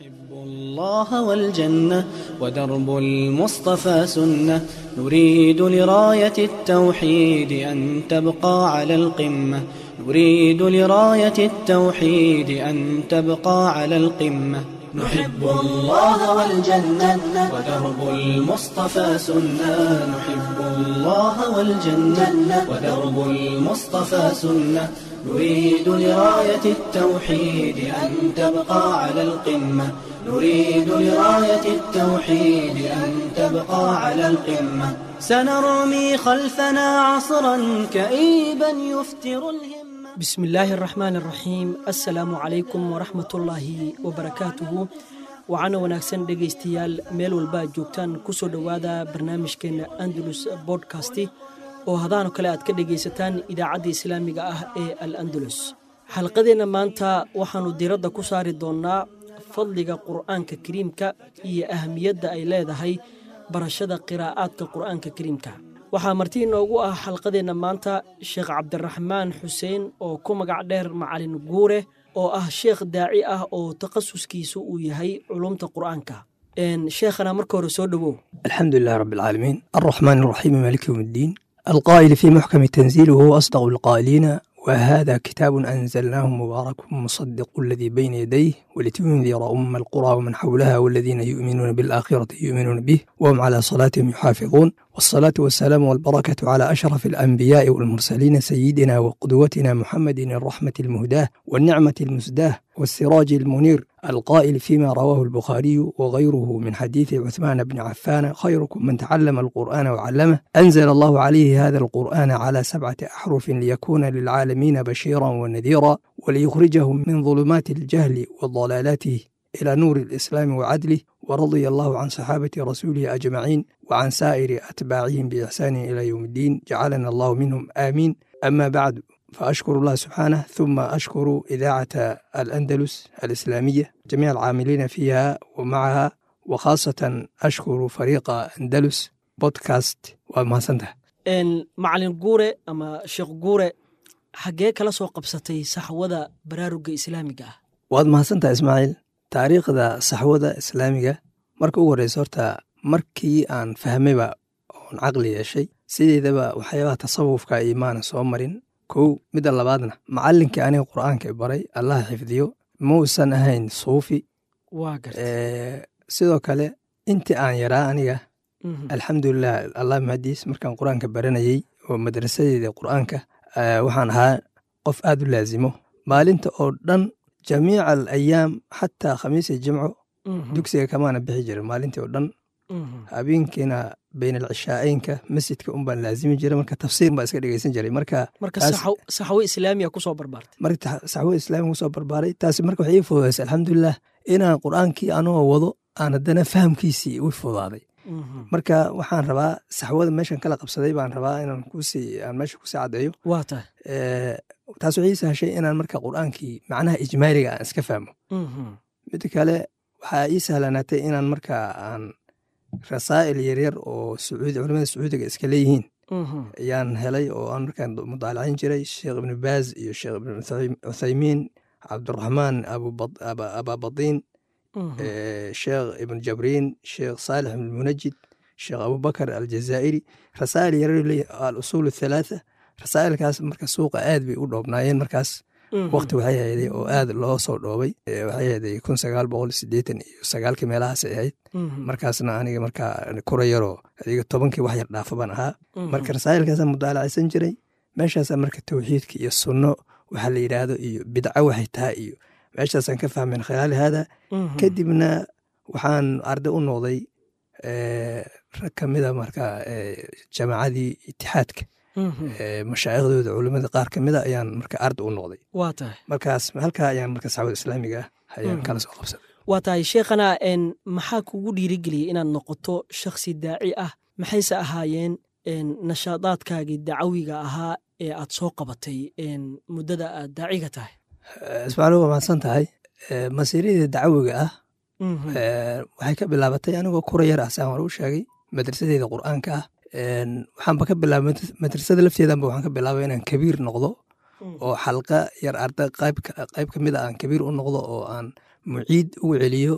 نحب الله والجنة ودرب المصطفى سنة نريد لراية التوحيد أن تبقى على القمة نريد لراية التوحيد أن تبقى على القمة نحب الله والجنة ودرب المصطفى سنة نحب الله والجنة ودرب المصطفى سنة نريد لراية التوحيد أن تبقى على القمة نريد لراية التوحيد أن تبقى على القمة سنرمي خلفنا عصرا كئيبا يفتر الهمة بسم الله الرحمن الرحيم السلام عليكم ورحمة الله وبركاته waxaana wanaagsan dhegaystayaal meel walba aad joogtaan kusoo dhowaada barnaamijkeena andalus bodkasti oo hadaano kale aad ka dhegaysataan idaacadda islaamiga ah ee al andalus xalqadeenna maanta waxaannu diradda ku saari doonnaa fadliga qur'aanka kariimka iyo ahamiyadda ay leedahay barashada qiraa'aadka qur'aanka kariimka waxaa marti inoogu ah xalqadeenna maanta sheekh cabdiraxmaan xuseen oo ku magac dheer macalin guure oo ah sheekh daaci ah oo takhasuskiisu uu yahay culumta qur'aanka sheekhana marka hore soo dhowow الحمد لله رب العالمين الرحمن الرحيم مالك يوم الدين القائل في محكم تنزيله هو أصدق القائلين وهذا كتاب أنزلناه مبارك مصدق الذي بين يديه ولتنذر أم القرى ومن حولها والذين يؤمنون بالآخرة يؤمنون به وهم على صلاتهم يحافظون والصلاة والسلام والبركة على أشرف الأنبياء والمرسلين سيدنا وقدوتنا محمد الرحمة المهداة والنعمة المسداة والسراج المنير القائل فيما رواه البخاري وغيره من حديث عثمان بن عفان خيركم من تعلم القرآن وعلمه أنزل الله عليه هذا القرآن على سبعة أحرف ليكون للعالمين بشيرا ونذيرا وليخرجهم من ظلمات الجهل وضلالاته إلى نور الإسلام وعدله ورضي الله عن صحابة رسوله أجمعين وعن سائر أتباعهم بإحسان إلى يوم الدين جعلنا الله منهم آمين أما بعد فأشكر الله سبحانه ثم أشكر إذاعة الأندلس الإسلامية جميع العاملين فيها ومعها وخاصة أشكر فريق أندلس بودكاست وما سنته macalin guure ama sheekh guure xaggee kala soo qabsatay saxwada baraaruga islaamiga ah waad mahadsantaha ismaaciil taariikhda saxwada islaamiga marka ugu horreysa horta markii aan fahmayba oon caqli yeeshay sideedaba waxyaabaha tasawufka imaana soo marin kow midda labaadna macallinkii aniga qur'aanka i baray allaha xifdiyo mausan ahayn suufi waa garta sidoo kale intii aan yaraa aniga alxamdulilah allah mahadiis markaan qur-aanka baranayey oo madrasadeeda qur'aanka waxaan ahaa qof aad u laazimo maalinta oo dhan jamiica al ayaam xataa khamiis iyo jimco dugsiga kamaana bixi jirin maalintii oo dhan habeenkiina bayn alcishaa'eynka masjidka un baan laazimi jiray marka tafsiir baan iska dhegeysan jiray marka marka saxwo islaamiya kusoo barbaartay marka saxwo islaamiga kusoo barbaaray taasi marka waxay ii fududaysay alxamdulilah inaan qur'aankii anoo wado aan haddana fahamkiisii u fudaaday marka waxaan rabaa saxwada meeshan kala qabsaday baan rabaa inaan kusii aan meesha kusii caddeeyo waa tahay taas waxay ii sahashay inaan marka qur'aankii macnaha ijmaaliga aan iska fahmo midda kale waxaa ii sahlanaatay inaan marka aan rasaa'il yaryar oo sacuudi culamada sacuudiga iska leeyihiin ayaan helay oo aan markaan mudaalacin jiray sheekh ibnu baaz iyo sheekh ibnu cuthaymiin cabduraxmaan ababadiin sheekh ibnu jabriin sheekh saalix ibnu munajid sheekh abubakar aljazaa'iri rasaa'il yaryar leeyihin al-usuul athalaatha rasaa'ilkaas marka suuqa aad bay u dhoobnaayeen markaas wakti waxay hayday oo aad loo soo dhoobay waxay hayday kun sagaal boqol sideetan iyo sagaalkii meelahaasay ahayd markaasna aniga markaa kura yaroo adiga tobankii wax yar dhaafa baan ahaa marka rasaa'ilkaasaan mudaalacaysan jiray meeshaasaa marka tawxiidka iyo sunno waxa la yidhaahdo iyo bidco waxay tahay iyo meeshaasaan ka fahmeen khilaali haada kadibna waxaan arday u noqday rag ka mida marka jamaacadii itixaadka mashaaikhdooda culimada qaar ka mida ayaan marka arda u noqday waa tahay markaas halkaa ayaan marka saxwada islaamiga ah ayaan kala soo qabsaday waa tahay sheekhana maxaa kugu dhiirigeliyey inaad noqoto shakhsi daaci ah maxayse ahaayeen nashaadaadkaagii dacawiga ahaa ee aad soo qabatay muddada aad daaciga tahay ismaaciil waa mahadsan tahay masiirada dacawiga ah waxay ka bilaabatay anigoo kura yar ah saan hore u sheegay madrasadeeda qur'aanka ah waxaanba ka bilaabay madrasada lafteedanba waxaan ka bilaabay inaan kabiir noqdo oo xalqa yar arda qayb ka mid a aan kabiir u noqdo oo aan muciid ugu celiyo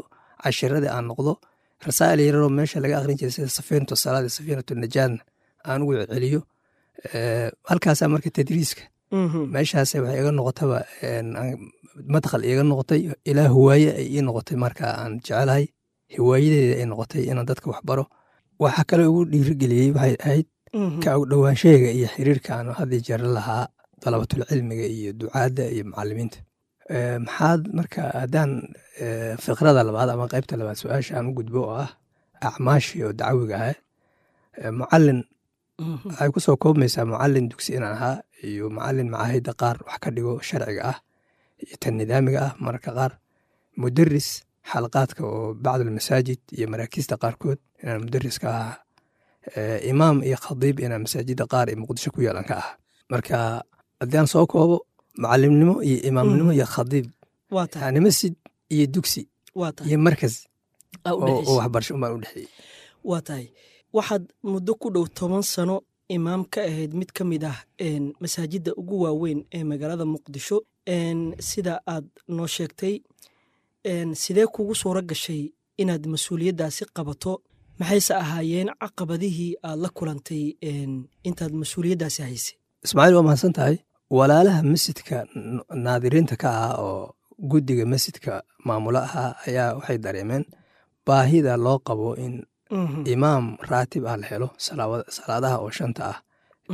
cashiradii aan noqdo rasaa'il yararoo meesha laga akhrin jiray sida safiinatu salaad iyo safiinatu najaadna aan ugu celiyo halkaasaa marka tadriiska meeshaas waxay iga noqotaba madkhal iga noqotay ilaa hiwaaye ay ii noqotay marka aan jecelahay hiwaayadeeda ay noqotay inaan dadka wax baro waxa kale ugu dhiirigeliyey waxay ahayd ka og dhowaanshahayga iyo xiriirka aan haddii jeer lahaa dalabatul cilmiga iyo ducaadda iyo macalimiinta maxaad marka haddaan fikrada labaad ama qaybta labaad su-aasha aan u gudbo oo ah acmaashii oo dacwiga ah mucalin waxay ku soo koobmaysaa mucalin dugsi inaan ahaa iyo mucalin macahidda qaar wax ka dhigo sharciga ah iyo tan nidaamiga ah mararka qaar mudaris xalaqaadka oo bacdulmasaajid iyo maraakiista qaarkood inaan mudariska ahaa imaam iyo khadiib inaan masaajidda qaar ee muqdisho ku yeelan ka ahaa marka haddii aan soo koobo mucalimnimo iyo imaamnimo iyo khadiib yani masjid iyo dugsi iyo markas oo waxbarasho umbaan u dhexeeyey waa tahay waxaad muddo ku dhow toban sano imaam ka ahayd mid ka mid ah masaajidda ugu waaweyn ee magaalada muqdisho sida aad noo sheegtay sidee kugu suuro gashay inaad mas-uuliyaddaasi qabato maxayse ahaayeen caqabadihii aad la kulantay intaad mas-uuliyaddaasi haysay ismaaciil waa mahadsan tahay walaalaha masjidka naadiriinta ka ahaa oo guddiga masjidka maamulo ahaa ayaa waxay dareemeen baahida loo qabo in imaam raatib ah la helo salaadaha oo shanta ah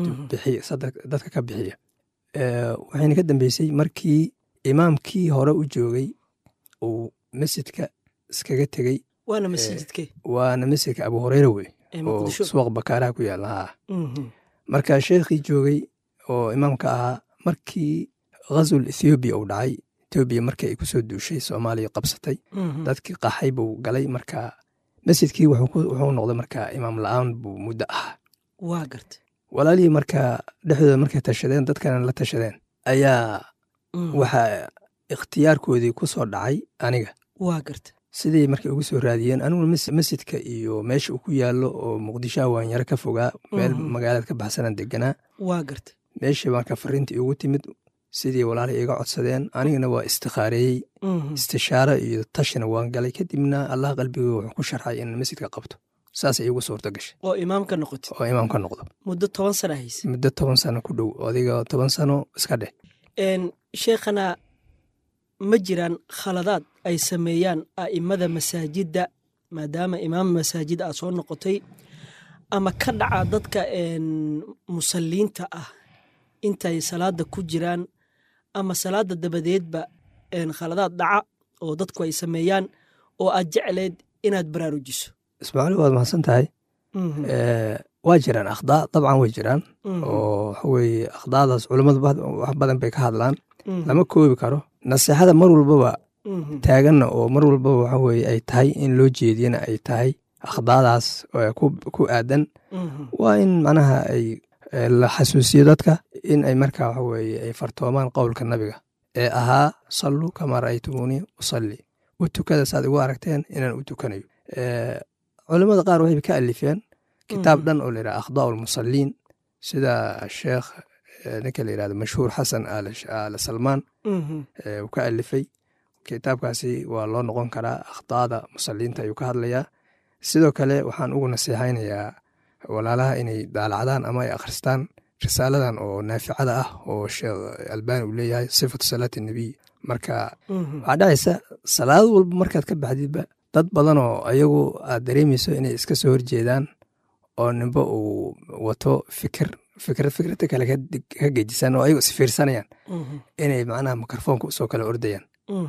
dadka ka bixiya waxayna ka dambeysay markii imaamkii hore u joogay uu masjidka iskaga tegey waana masjidke waana masjidka abu hureyra wey oo suuq bakaaraha ku yaala haa marka sheekhii joogay oo imaamka ahaa markii ghazul ethoobiya uu dhacay ethoobiya markii ay kusoo duushay soomaaliya qabsatay dadkii qaxay buu galay marka masjidkii wuxuu noqday marka imaam la-aan buu muddo ahaa waa garta walaalihii marka dhexdooda markay tashadeen dadkana la tashadeen ayaa waxa ikhtiyaarkoodii ku soo dhacay aniga waa garta sidii markay ugu soo raadiyeen aniguna masjidka iyo meesha uu ku yaallo oo muqdishoha waanyaro ka fogaa meel magaalada ka baxsanaan deganaa waa garta meeshii marka fariintii igu timid sidii walaala iga codsadeen anigana waa istikaareeyey istishaaro iyo tashina waan galay kadibna allah qalbigii wuxuu ku sharxay in masjidka qabto saasay iigu suurto gashay oo imaam ka noqotay oo imaam ka noqdo muddo toban sana hayse muddo toban sano ku dhow adiga toban sano iska dheh sheekhana ma jiraan khaladaad ay sameeyaan a'immada masaajidda maadaama imaam masaajid aad soo noqotay ama ka dhaca dadka musalliinta ah intay salaada ku jiraan ama salaada dabadeedba khaladaad dhaca oo dadku ay sameeyaan oo aad jecleed inaad baraarujiso ismaaciil waad mahadsan tahay waa jiraan akhdaa dabcan way jiraan oo waxaweye akhdaadaas culammadu wax badan bay ka hadlaan lama koobi karo naseexada mar walbaba taaganna oo mar walbaba waxaweye ay tahay in loo jeediyana ay tahay akhdaadaas ku aadan waa in macnaha ay la xasuusiyo dadka in ay marka waxaweye ay fartoomaan qowlka nabiga ee ahaa salluu kamaa ra'aytumuunii usalli u tukada saad igu aragteen inaan u tukanayo culamada qaar waxay ka alifeen kitaab dhan oo layidhaha akhdaa lmusaliin sida sheekh ninka la yirahdo mashhuur xasan aala salmaan uu ka alifay kitaabkaasi waa loo noqon karaa akhdaada musaliinta ayuu ka hadlayaa sidoo kale waxaan ugu naseexaynayaa walaalaha inay daalacdaan ama ay akhristaan risaaladan oo naaficada ah oo sheekh albani uu leeyahay sifatu salaati nebiy marka waxaa dhacaysa salaad walba markaad ka baxdidba dad badan oo ayagu aad dareemayso inay iska soo horjeedaan oo nimba uu wato fikir fikrad fikrada kale ka gejisan oo ayagu isfiirsanayaan inay macnaha mikrofoonka usoo kala ordayaan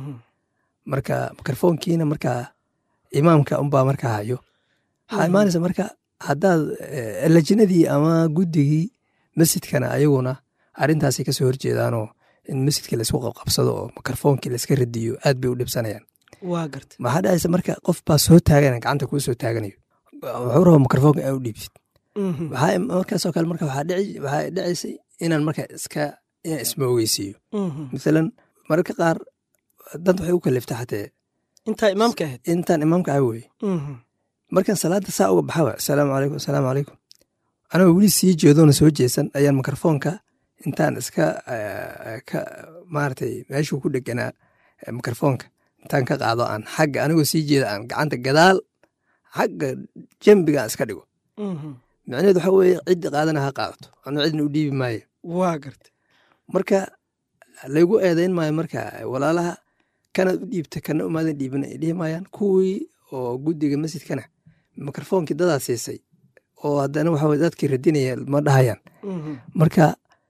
marka mikrofoonkiina markaa imaamka unbaa markaa hayo waxaa imaanaysa marka haddaad lajinadii ama guddigii masjidkana ayaguna arrintaasay kasoo horjeedaanoo in masjidkii laysku qabqabsado oo mikrofoonkii layska radiyo aad bay u dhibsanayaan waa garta maxaa dhacaysa marka qof baa soo taagana gacanta kuu soo taaganayo wuxuu rabaa mikrofoonka aa u dhiibtid waxaa markaasoo kale marka waxaa dhacaysay inaan marka iska inaan isma ogeysiiyo mathalan mararka qaar dad waxay u kalifta xatee intaa imaamka ahayd intaan imaamka ah weye markaan salaada saa uga baxaba asalaamu calaykum asalaamu calaykum anagoo weli sii jeedoona soo jeesan ayaan mikrofoonka intaan iska ka maaragtay meeshuu ku dheganaa mikrofoonka intaan ka qaado aan xagga anigoo sii jeeda aan gacanta gadaal xagga jambiga aan iska dhigo micnaheedu waxa weeye ciddi qaadana ha qaadato anuu cidna u dhiibi maayo waa garta marka laygu eedayn maayo marka walaalaha kanaad u dhiibta kana umaadan dhiibin ay dhihi maayaan kuwii oo guddiga masjidkana mikrofoonkii dadaa siisay oo haddana waxa weye dadkii radinaya ma dhahayaan marka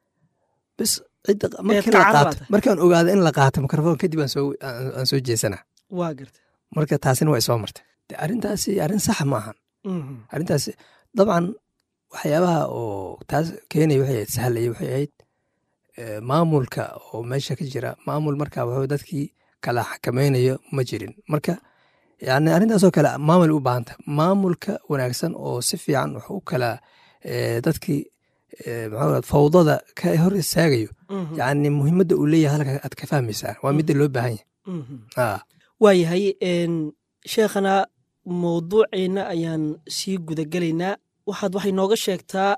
bis cidda markii la qaato markaan ogaado in la qaato mikrofon kadib aan soo aan soo jeesanaa waa garta marka taasina waa isoo martay de arrintaasi arrin saxa ma ahan arrintaasi dabcan waxyaabaha oo taas keenaya waxay ahayd sahlaya waxay ahayd maamulka oo meesha ka jira maamul marka waxuu dadkii kala xakamaynayo ma jirin marka yani arrintaasoo kale maamul u baahanta maamulka wanaagsan oo si fiican wax u kala dadkii maxaa fawdada ka hor istaagayo yani muhiimadda uu leeyahay halka aad ka fahmaysaa waa midda loo baahan yahay waayahay sheekhana mawduuceenna ayaan sii gudagelaynaa waxaad waxay nooga sheegtaa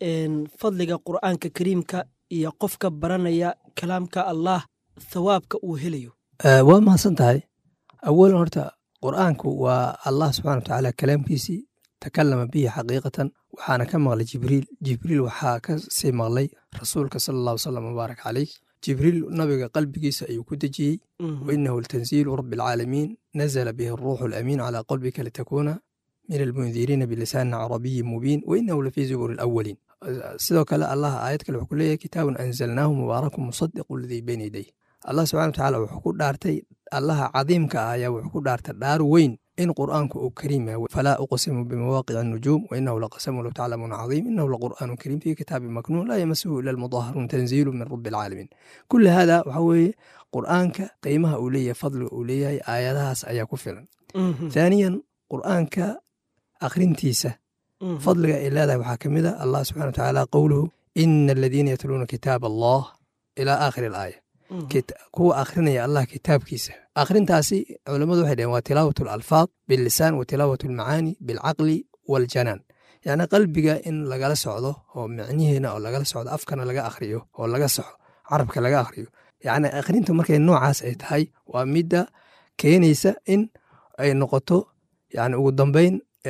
fadliga qur'aanka kariimka iyo qofka baranaya kalaamka allah thawaabka uu helayo waa mahadsan tahay awalan horta qur'aanku waa allah subxana watacaala kalaamkiisii takalama bihi xaqiiqatan waxaana ka maqlay jibriil jibriil waxaa ka sii maqlay rasuulka sala allahu salam mubaarak caleyh jibriil nabiga qalbigiisa ayuu ku dejiyey wainahu latanziilu rabi alcaalamiin nazla bihi aruuxu alamiin calaa qalbika litakuuna min almundiriina bilisaanin carabiyin mubiin wainahu lafii zuburi alawaliin sidoo kale allah aayad kale wuxuu ku leeyahay kitaabun anzalnaahu mubaarakun musadiqu ladii bayna yadayh allah subxana watacaala wuxuu ku dhaartay allaha cadiimka ah ayaa wuxuu ku dhaartay dhaar weyn in qur'aanku uu kariim yahay falaa uqsimu bimawaaqici الnujuum wainahu laqasamu low taclamuuna cadiim inahu laqur'aanu kariim fi kitaabi maknuun laa yamasuhu ila almudaharuun tanziilu min rabi alcaalamiin kuli hada waxa weeye qur'aanka qiimaha uu leeyahay fadliga uu leeyahay aayadahaas ayaa ku filan thaaniyan qur'aanka akhrintiisa fadliga ay leedahay waxaa ka mid a allah subxana watacaala qowluhu ina aladiina yatluuna kitaab allah ilaa aakhiri alaaya kuwa akhrinaya allah kitaabkiisa akhrintaasi culammadu waxay dhaheen waa tilaawat alalfaad billisaan wa tilaawat almacaani bilcaqli waljanaan yacni qalbiga in lagala socdo oo micnihiina oo lagala socdo afkana laga akhriyo oo laga soxo carabka laga akhriyo yacni akhrinta markay noocaas ay tahay waa midda keenaysa in ay noqoto yani ugu dambeyn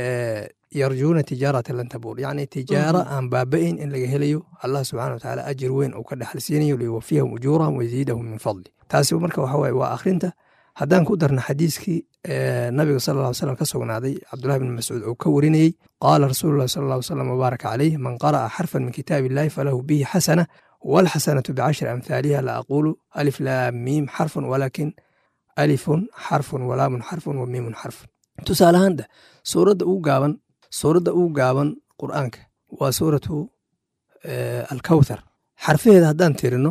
yarjuuna tijaarata lan tabuur yacni tijaaro aan baaba'ayn in laga helayo allah subxana watacaala ajir weyn uu ka dhexalsiinayo liyuwafiyahum ujuurahum wayaziidahum min fadli taasi marka waxa waye waa akhrinta haddaan ku darna xadiiskii nabiga sal lla ly slam ka sugnaaday cabdullahi bn mascuud uu ka warinayey qaala rasuulu llahi sal lla ly slam mubaaraka caleyh man qara'a xarfan min kitaabi illahi falahu bihi xasana walxasanatu bicashri amhaaliha la aqulu alif laam miim xarfun walakin alifun xarfun walaamun xarfun wa miimun xarfun tusaale ahaanda suuradda ugu gaaban suuradda ugu gaaban qur'aanka waa suuratu alkawthar xarfaheeda haddaan tirino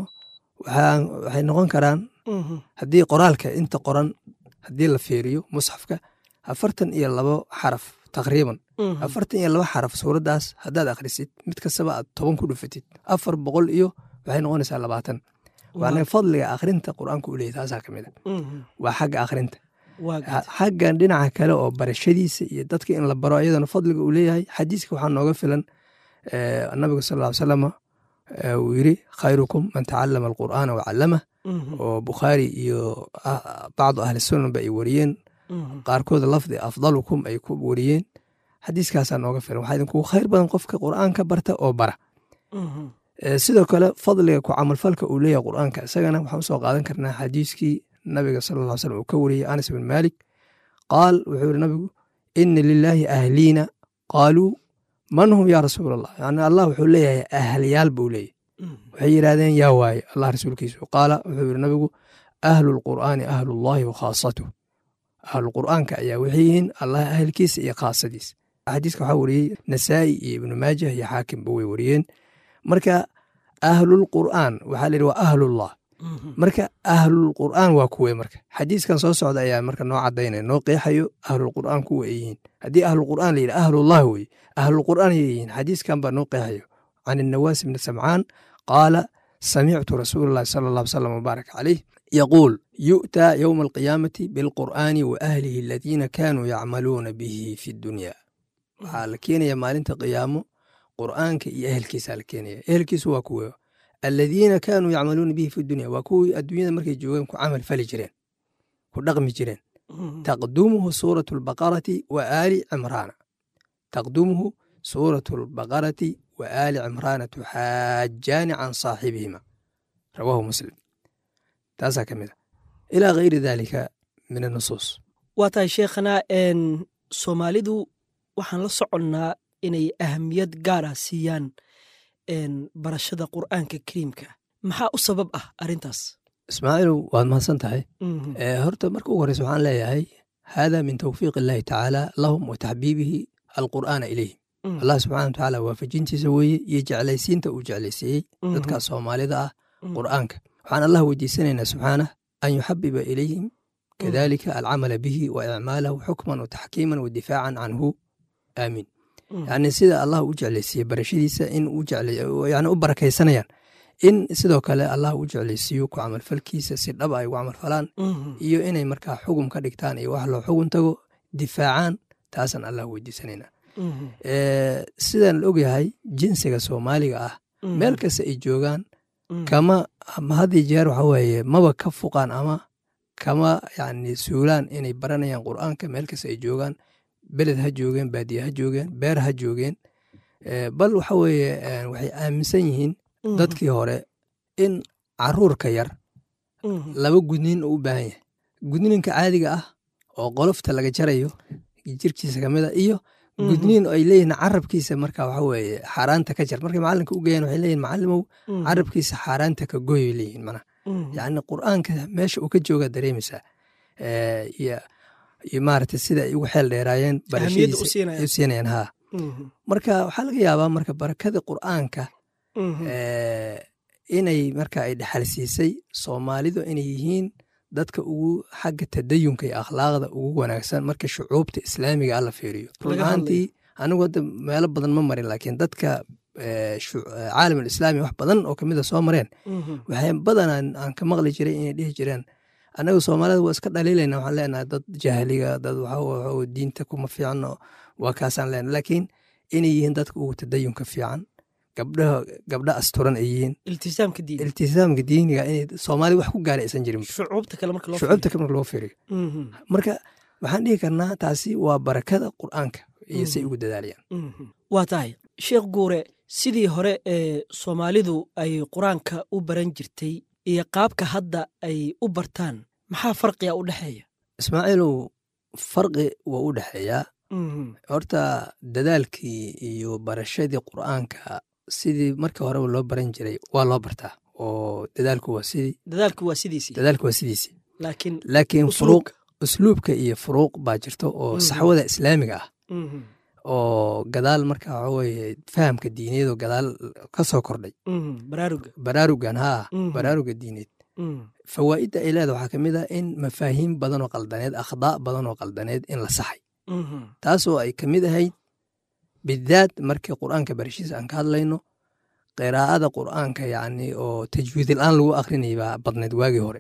waxay noqon karaan haddii qoraalka inta qoran haddii la fiiriyo musxafka afartan iyo labo xaraf taqriiban afartan iyo labo xaraf suuraddaas haddaad akhrisid mid kastaba aad toban ku dhufatid afar boqol iyo waxay noqonaysaa labaatan waana fadliga akhrinta qur'aanka u leeyahy taasaa ka mid a waa xagga akhrinta xaggan dhinaca kale oo barashadiisa iyo dadka in la baro iyadana fadliga uu leeyahay xadiiska waxaa nooga filan nabiga sal ll ly salama uu yiri khayrukum man tacalama alqur'aana wacallamah oo bukhaari iyo bacdu ahli sunanba ay wariyeen qaarkooda lafdi afdalukum ay ku wariyeen xadiiskaasaa nooga filan waxaa idinkugu khayr badan qofka qur'aanka barta oo bara sidoo kale fadliga ku camalfalka uu leeyahay qur'aanka isagana waxaan usoo qaadan karnaa xadiiskii nabiga sal ll slam uu ka wariyey anas bin malik qaal wuxuu yiri nabigu ina lilaahi ahliina qaaluu man hum yaa rasuul allah yani allah wuxuu leeyahay ahlyaal buu leeyahy waxay yidhahdeen yaa waaye allah rasuulkiisu qaala wuxuu yiri nabigu ahlu lqur'aani ahlullahi wa khaasatuh ahlulqur'aanka ayaa waxay yihiin allah ahlkiisa iyo khaasadiisa xadiiska waxaa wariyey nasaa'i iyo ibnu maajah iyo xaakimba way wariyeen marka ahlulqur'aan waxaa la yidhi waa ahlullah marka ahlulqur'aan waa kuwe marka xadiiskan soo socda ayaa marka noo cadaynaya noo qeexayo ahlulqur'aan kuwa ay yihiin haddii ahlulqur'aan la yidhi ahlullah weye ahlulqur'aan ayay yihiin xadiiskan baa noo qeexayo can innawaas bni samcaan qaala samictu rasuula allahi sala allah salam mubaarak caleyh yaquul yu'taa yowma alqiyaamati bilqur'aani wa ahlihi aladiina kaanuu yacmaluuna bihi fi dunya waxaa la keenaya maalinta qiyaamo qur'aanka iyo ehelkiisaa la keenaya ehelkiisu waa kuwe aladiina kaanuu yacmaluuna bihi fi dunya waa kuwii adduunyada markay joogeen ku camal fali jireen ku dhaqmi jireen taqdumuhu suuratu albaqarati wa aali cimraana taqdumuhu suuratu albaqarati wa aali cimraana tuxaajaani can saaxibihima rawaahu muslim taasaa ka mid a ilaa gayri daalika min annusuus waa tahay sheekhana soomaalidu waxaan la soconnaa inay ahamiyad gaara siiyaan barashada qur'aanka kariimka maxaa u sabab ah arrintaas ismaaciilu waad mahadsan tahay horta marka ugu horeysa waxaan leeyahay hada min tawfiiq illaahi tacaala lahum wa taxbiibihi alqur'aana ilayhim allah subxana watacaala waafajintiisa weeye iyo jeclaysiinta uu jeclaysiiyey dadka soomaalida ah qur'aanka waxaan allah weydiisanaynaa subxaanah an yuxabiba ilayhim kadalika alcamala bihi wa icmaalahu xukman wa taxkiiman wa difaacan canhu aamiin yani sida allah u jeclaysiiye barashadiisa in yani u barakaysanayaan in sidoo kale allah u jeclaysiiyo ku camalfalkiisa si dhaba ay ugu camalfalaan iyo inay markaa xugum ka dhigtaan iyo wax loo xugun tago difaacaan taasaan allah weydiisanayna sidaan la ogyahay jinsiga soomaaliga ah meel kasta ay joogaan kama haddii jeer waxa weeye maba ka fuqaan ama kama yani suulaan inay baranayaan qur'aanka meel kasta ay joogaan beled ha joogeen baadiye ha joogeen beer ha joogeen bal waxa weeye waxay aaminsan yihiin dadkii hore in caruurka yar laba gudniin uu u baahan yahay gudniinka caadiga ah oo qolofta laga jarayo jirkiisa kamid a iyo gudniin ay leeyihin carabkiisa marka waxa weeye xaaraanta ka jar markay macalinka u geeyaan waxay leeyihin macalimow carabkiisa xaaraanta ka goy bay leeyihin mana yacni qur'aanka meesha uu ka jooga dareemaysaa iyo iyo maaragtay sida ay ugu xeel dheeraayeen barashadiisa ay u siinayaan haa marka waxaa laga yaabaa marka barakada qur'aanka inay marka ay dhexalsiisay soomaalidu inay yihiin dadka ugu xagga tadayunka iyo akhlaaqda ugu wanaagsan marka shucuubta islaamiga alla fiiriyo runaantii anigu hadda meelo badan ma marin laakiin dadka caalam alislaami wax badan oo kamida soo mareen waxay badanaa aan ka maqli jiray inay dhihi jireen annaga soomaalida waa iska dhaliilayna waxaan leenahay dad jahliga dad waxa diinta kuma fiicno waa kaasaan leenahay laakiin inay yihiin dadka ugu tadayunka fiican gabdhaha gabdha asturan ay yihiin iltisaamka diin iltisaamka diiniga inay soomaali wax ku gaara aysan jirin shucuubta kale marka loo shucuubta kale marka loo fiiriyo marka waxaan dhihi karnaa taasi waa barakada qur'aanka iyo say ugu dadaalayaan waa tahay sheekh guure sidii hore ee soomaalidu ay qur-aanka u baran jirtay iyo qaabka hadda ay u bartaan maxaa farqiga u dhexeeya ismaaciilow farqi waa u dhexeeyaa horta dadaalkii iyo barashadii qur'aanka sidii markii horeba loo baran jiray waa loo bartaa oo dadaalku waa sidii dadaalku waa sidiisii dadaalku waa sidiisii laakiin laakiin furuuq usluubka iyo furuuq baa jirto oo saxwada islaamiga ah oo gadaal marka waxa weeye fahamka diiniyadoo gadaal ka soo kordhay baraaruga baraarugan haa baraaruga diineed fawaa'idda ay leeda waxaa ka mid ah in mafaahiim badan oo qaldaneed akhdaa badan oo qaldaneed in la saxay taasoo ay ka mid ahayd bidaad markii qur'aanka barashiisa aan ka hadlayno qiraa'ada qur'aanka yacni oo tajwiidil-aan lagu akrinayay baa badnayd waagii hore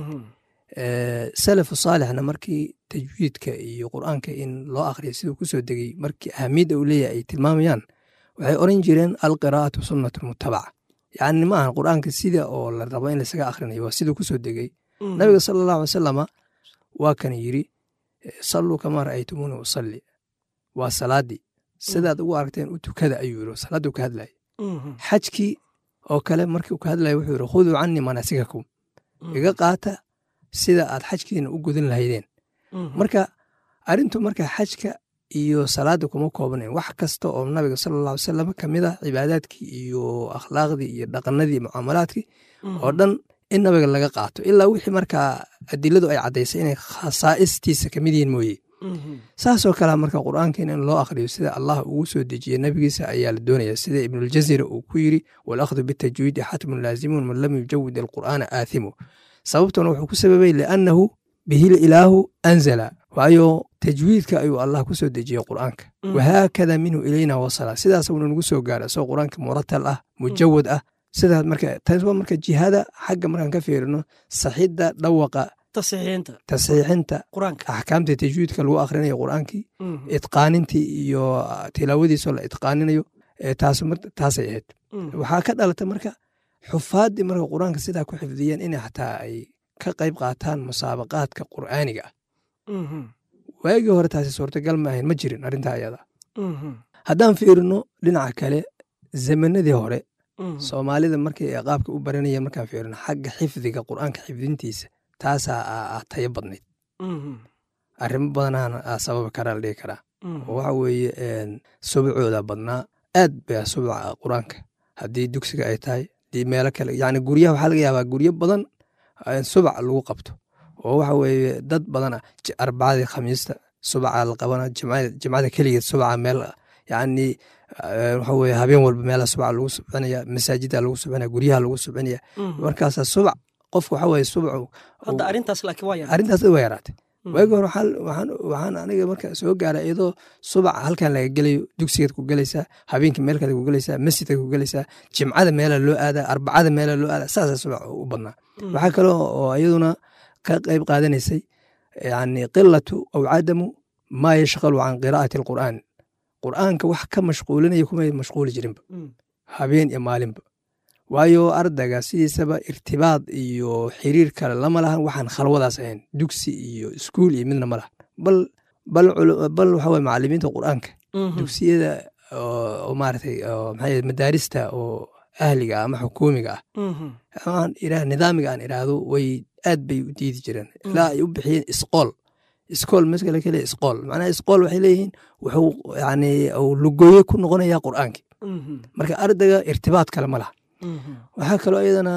salafu saalixna markii tajwiidka iyo qur'aanka in loo akhriya siduu ku soo degey markii ahamiyadda uu leeyahay ay tilmaamayaan waxay oran jireen alqiraa'atu sunnatu mutabaca yacni ma ahan qur'aanka sida oo la rabo in laisaga akhrinayo waa siduu ku soo degey nabiga sala allahu alay salama waa kan yidhi salluu kamaa ra'aytumuuni usalli waa salaadii sidaad ugu aragteen u tukada ayuu yiri salaaduu ka hadlayay xajkii oo kale markii uu ka hadlaya wuxuu yiri khuduu canii manaasikakum iga qaata sida aad xajkiina u gudan lahaydeen marka arrintu marka xajka iyo salaada kuma koobnayn wax kasta oo nabiga sala alla alay salam ka mid ah cibaadaadkii iyo akhlaaqdii iyo dhaqanadii mucaamalaadkii oo dhan in nabiga laga qaato ilaa wixii markaa adiladu ay caddaysay inay khasaa'istiisa ka mid yihiin mooye saasoo kale marka qur'aankiina in loo akhriyo sida allah ugu soo dejiye nebigiisa ayaa la doonaya sida ibnuljazira uu ku yiri walakhdu bitajwiidi xatmun laazimun man lam yujawid alqur'aana aathimu sababtuna wuxuu ku sababay liannahu bihil ilaahu anzala waayo tajwiidka ayuu allah ku soo dejiyey qur'aanka wahaakada minhu ilayna wasala sidaas uuna nagu soo gaara isagoo qur'aanka muratal ah mujawad ah sidaas marka taas waa marka jihada xagga markaan ka fiirino saxidda dhawaqa tasxiixinta axkaamta tajwiidka lagu akhrinayo qur'aankii idqaanintii iyo tilaawadiisoo la idqaaninayo taasay ahayd waxaa ka dhalata marka xufaaddii marka qur'aanka sidaa ku xifdiyeen inay xataa ay ka qayb qaataan musaabaqaadka qur'aaniga ah Mhm. waagii hore taasi suurtagal ma ahayn ma jirin arrintaa ayada Mhm. haddaan fiirino dhinaca kale zamanadii hore Mhm. soomaalida markay qaabka u baranayeen markaan fiirino xagga xifdiga qur'aanka xifdintiisa taasaa aa- aa tayo badnayd Mhm. arrimo badanaana aa sababi karaa la dhihi karaa Mhm. oo waxa weeye een, subcooda badnaa aad baa subca qur-aanka haddii dugsiga ay tahay haddii meelo kale yani guryaha waxaa laga yaabaa guryo badan in subc lagu qabto oo waxa weeye dad badana j- arbacadii khamiista subca la qabana jimcada jimcada keligeed subca meel yani eh, waxa weye habeen walba meela subca lagu subcinaya masaajida lagu subcinaya guryaha lagu subcinaya Mhm. markaasa subc qofka waxa weye subcu hadda arrintaas laakiin waa yar arrintaas waa yaraatay waagi hore waxaan- waxaan waxaan aniga marka soo gaara iyadoo subac halkan laga gelayo dugsigeed ku gelaysaa habeenkii meel kale ku gelaysaa masjidka ku gelaysaa jimcada meela loo aadaa arbacada meela loo aadaa saasa subac u badnaa waxaa kaloo oo iyaduna ka qayb qaadanaysay yani qilatu aw cadamu maa yashqalu can qiraa'ati alqur'aan qur'aanka wax ka mashquulinaya kumay mashquuli jirinba Mhm. habeen iyo maalinba waayo ardayga sidiisaba irtibaad iyo xiriir kale lama lahan waxaan khalwadaas ahayn dugsi iyo iskuul iyo midna ma lahan bal bal culu- bal waxa weye macalimiinta qur'aanka Mhm. dugsiyada oo oo maaragtay oo maxaa yidhahda madaarista oo ahliga ah ama xukuumiga ah Mhm. aan iraa nidaamiga aan iraahdo way aad bay u diidi jireen ilaa ay u bixiyeen isqool isqool maskale kale isqool macnaha isqool waxay leeyihiin wuxuu yani uu lugooye ku noqonayaa qur'aankii Mhm. marka ardayga irtibaad kale ma laha Mhm. waxaa kaloo iyadana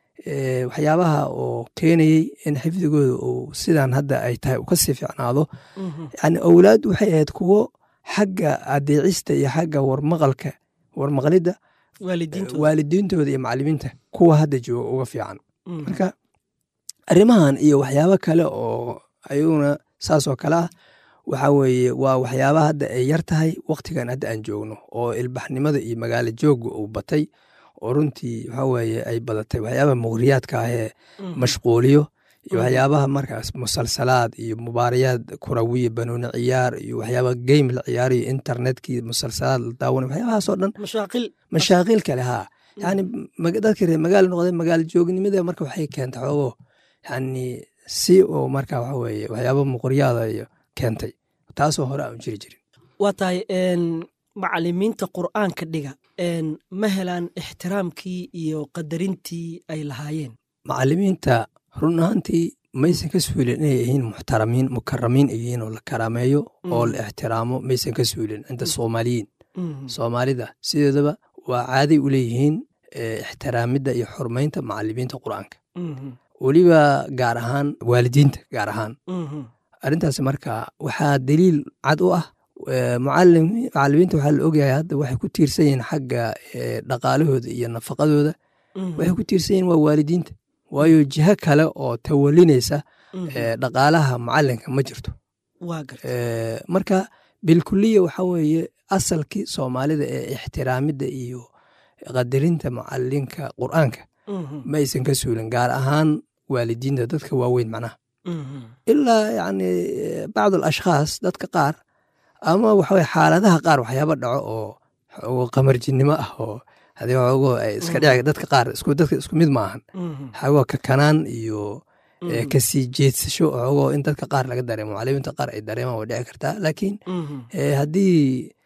eh, waxyaabaha oo keenayey in xifdigooda uu sidan hadda ay tahay uu kasii fiicnaado Mhm. yani owlaad waxay ahayd kuwo xagga adeecista iyo xagga warmaqalka warmaqlidda waalidiintooda waalidiintooda iyo macalimiinta kuwa hadda jooga uga fiican Mhm. marka arrimahan iyo waxyaabo kale oo ayaguna saas oo kale ah waxa weeye waa waxyaaba hadda ay yar tahay waktigan hadda aan joogno oo ilbaxnimada iyo magaalo joogga uu batay oo runtii waxa weeye ay badatay waxyaabaha muqhriyaadka ah ee Mhm. mashquuliyo iyo Mhm. waxyaabaha markaas musalsalaad iyo mubaarayaad kurawiya banooni ciyaar iyo waxyaaba game la ciyaarayo internetkii musalsalaad la daawanay waxyaabahaasoo dhan mashaaqil mashaaqiil kale haa yani mag- dadka reer magaalo noqday magaalo joognimada marka waxay keentay xoogo yani si oo marka waxa weeye waxyaaba muqoryaada iyo keentay taasoo hore aan jiri jirin waa tahay een, macalimiinta qur'aanka dhiga een, ma helaan ixtiraamkii iyo qadarintii ay lahaayeen macalimiinta run ahaantii maysan ka suulin inay yihiin muxtaramiin mukaramiin ay yihiin oo la karaameeyo oo la ixtiraamo maysan ka suulin cinda soomaaliyiin Mhm. soomaalida sideedaba waa caaday u leeyihiin eh, ixtiraamidda iyo xurmaynta macalimiinta qur'aanka Mhm. weliba gaar ahaan waalidiinta gaar ahaan Mhm. arrintaas marka waxaa daliil cad u ah eh, mucalim- macalimiinta waxaa la ogyahay hadda waxay ku tiirsan yihiin xagga eh, dhaqaalahooda iyo nafaqadooda Mhm. waxay ku tiirsan yihiin waa waalidiinta waayo jiho kale oo tawalinaysa Mhm. eh, dhaqaalaha macalinka ma jirto waa garta Eh, marka bilkuliya waxa weeye asalkii soomaalida ee ixtiraamidda iyo qadarinta macalinka qur'aanka Mhm. ma aysan ka suulin gaar ahaan waalidiinta dadka waaweyn macnaha Mhm. ilaa yani bacd alashkhaas dadka qaar ama waxaweye xaaladaha qaar waxyaaba dhaco oo xoogo qamarjinimo ah oo hadii xoogo ay iska dhici dadka qaar isku dadka isku mid ma ahan Mhm. xoogo kakanaan iyo eh, Mhm. kasii jeedsasho xoogo in dadka qaar laga dareemo macalimiinta qaar ay dareemaan way dhici kartaa laakiin Mhm. eh, haddii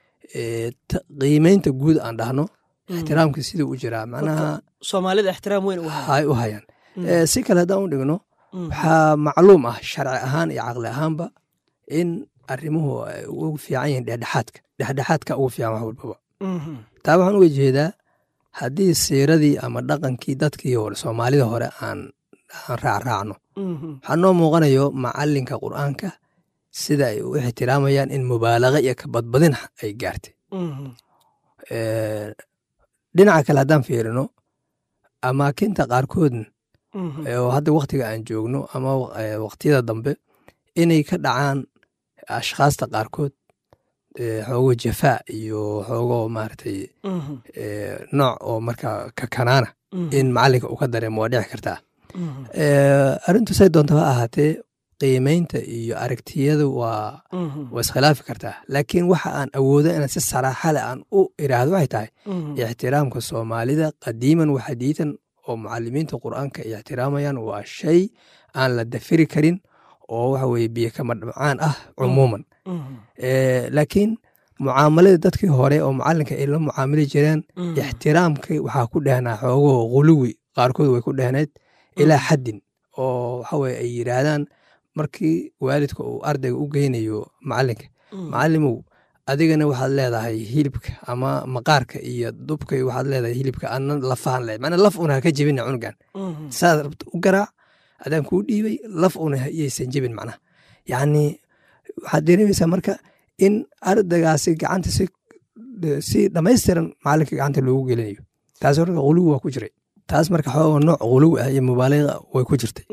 eh, ta- qiimeynta guud aan dhahno Mhm. ixtiraamka siduu u jiraa macnaha soomaalida ixtiraam weyn u haya hay u hayaan Mhm. Eh, si kale haddaan u dhigno Mhm. waxaa macluum ah sharci ahaan iyo caqli ahaanba in arrimuhu ay ugu fiican yihiin dhexdhexaadka dhexdhexaadka ugu fiican wax walbaba Mhm. taa waxaan uga jeedaa haddii siiradii ama dhaqankii dadkii hore soomaalida hore aan aan raacraacno Mhm. waxaa noo muuqanayo macalinka qur'aanka sida ay u ixtiraamayaan in mubaalaqa iyo kabadbadin ay gaartay Mhm. Eh, dhinaca kale haddaan fiirino amaakinta qaarkoodna Mhm. oo hadda waktiga aan joogno ama eh, waqtiyada dambe inay ka dhacaan ashkhaasta qaarkood eh, xoogo jafaa iyo xoogo maaragtay Mhm. eh, nooc oo marka kakanaana Mhm. in macalinka uu ka dareemo waa dhici kartaa Mhm. Eh, arrintu say doonta ha ahaatee qiimeynta iyo aragtiyada waa Mhm. waa iskhilaafi kartaa laakiin waxa aan awoodo inaan si saraaxa leh aan u iraahdo waxay tahay Mhm. ixtiraamka soomaalida qadiiman wa xadiitan oo mucalimiinta qur'aanka ay ixtiraamayaan waa shay aan la dafiri karin oo waxa weye biyo kama dhamcaan ah cumuuman laakiin mucaamalada dadkii hore oo mucalinka ay la mucaamili jireen ixtiraamka waxaa ku dhehnaa xoogoo khuluwi qaarkood way ku dhehneed ilaa xaddin oo waxaweye ay yidhaahdaan markii waalidka uu ardayga u geynayo macalinka macalimow adigana waxaad leedahay hilibka ama maqaarka iyo dubka waxaad leedahay hilibka ana lafahan le mana laf una haka jebina cunugan saad rabta u garaac adaan kuu dhiibay laf una iyaysan jebin macnaha yacni waxaad dareemaysaa marka in ardaygaasi gacanta si si dhammaystiran macalinka gacanta loogu gelinayo taas marka khuluwi waa ku jiray taas marka xooga nooc khuluwi ah iyo mubaaliqa way ku jirtay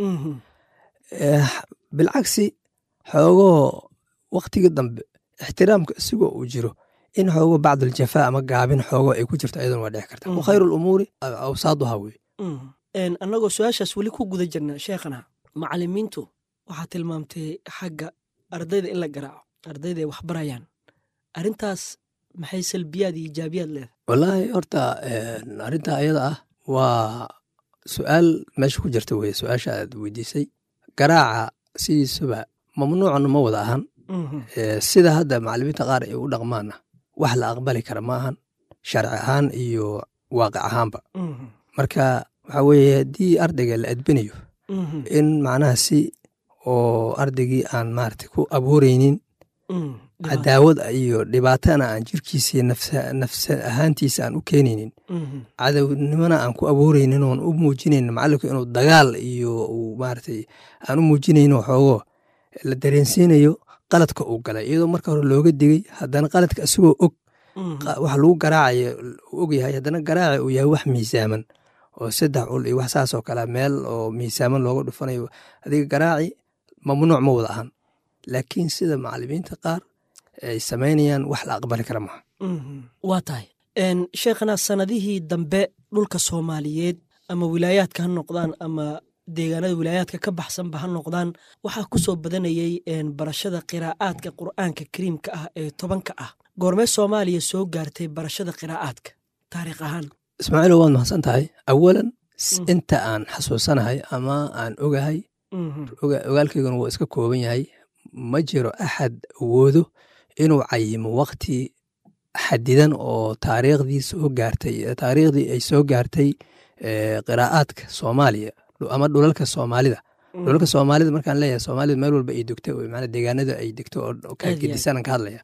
bilcagsi xoogoo waktigii dambe ixtiraamka isigoo uu jiro in xoogo bacdaljafaa ama gaabin xoogo ay ku jirto ayaduna waa dhici karta wa khayru lumuuri awsaaduha wey annagoo su-aashaas weli ku guda jirna sheekhana macalimiintu waxaa tilmaamtay xagga ardayda in la garaaco ardayda ay waxbarayaan arrintaas maxay salbiyaad iyo ijaabiyaad leedahay wallaahi horta arrinta ayada ah waa su-aal meesha ku jirta weye su-aasha aad weydiisay garaaca sidiisuba mamnuucna ma wada ahan sida hadda macalimiinta qaar ay u dhaqmaana wax la aqbali kara ma ahan sharci ahaan iyo waaqic ahaanba marka waxa weeye haddii ardayga la adbinayo in macnaha si oo ardaygii aan maarata ku abuureynin cadaawad iyo dhibaatana aan jirkiisa nafsa ahaantiisa aan u keenaynin cadownimona aan ku abuureynin oon u muujinayn macalinku inuu dagaal iyo uu maaratay aan u muujinayno xoogo la dareensiinayo qaladka uu galay iyadoo marka hore looga digay haddana qaladka isagoo og wax lagu garaacayo og yahay haddana garaaci uu yahay wax miisaaman oo saddex ul iyo wax saas oo kale meel oo miisaaman looga dhufanayo adiga garaaci mamnuuc ma wada ahan laakiin sida macalimiinta qaar ay samaynayaan wax la aqbali kara maha waa tahay sheekhana sanadihii dambe dhulka soomaaliyeed ama wilaayaadka ha noqdaan ama deegaanada wilaayaadka ka baxsanba ha noqdaan waxaa ku soo badanayey barashada qiraa'aadka qur'aanka kariimka ah ee tobanka ah goormee soomaaliya soo gaartay barashada qiraa'aadka taariikh ahaan ismaaciilo waad mahadsan tahay awalan inta aan xasuusanahay ama aan ogahay ogaalkayguna wuu iska kooban yahay ma jiro axad awoodo inuu cayimo wakti xadidan oo taariikhdii soo gaartay taariikhdii ay soo gaartay qiraa'aadka soomaaliya ama dhulalka soomaalida dhulalka soomaalida markaan leeyahay soomaalida meel walba ay degto mana deegaanada ay degto oo kagedisanaan ka hadlaya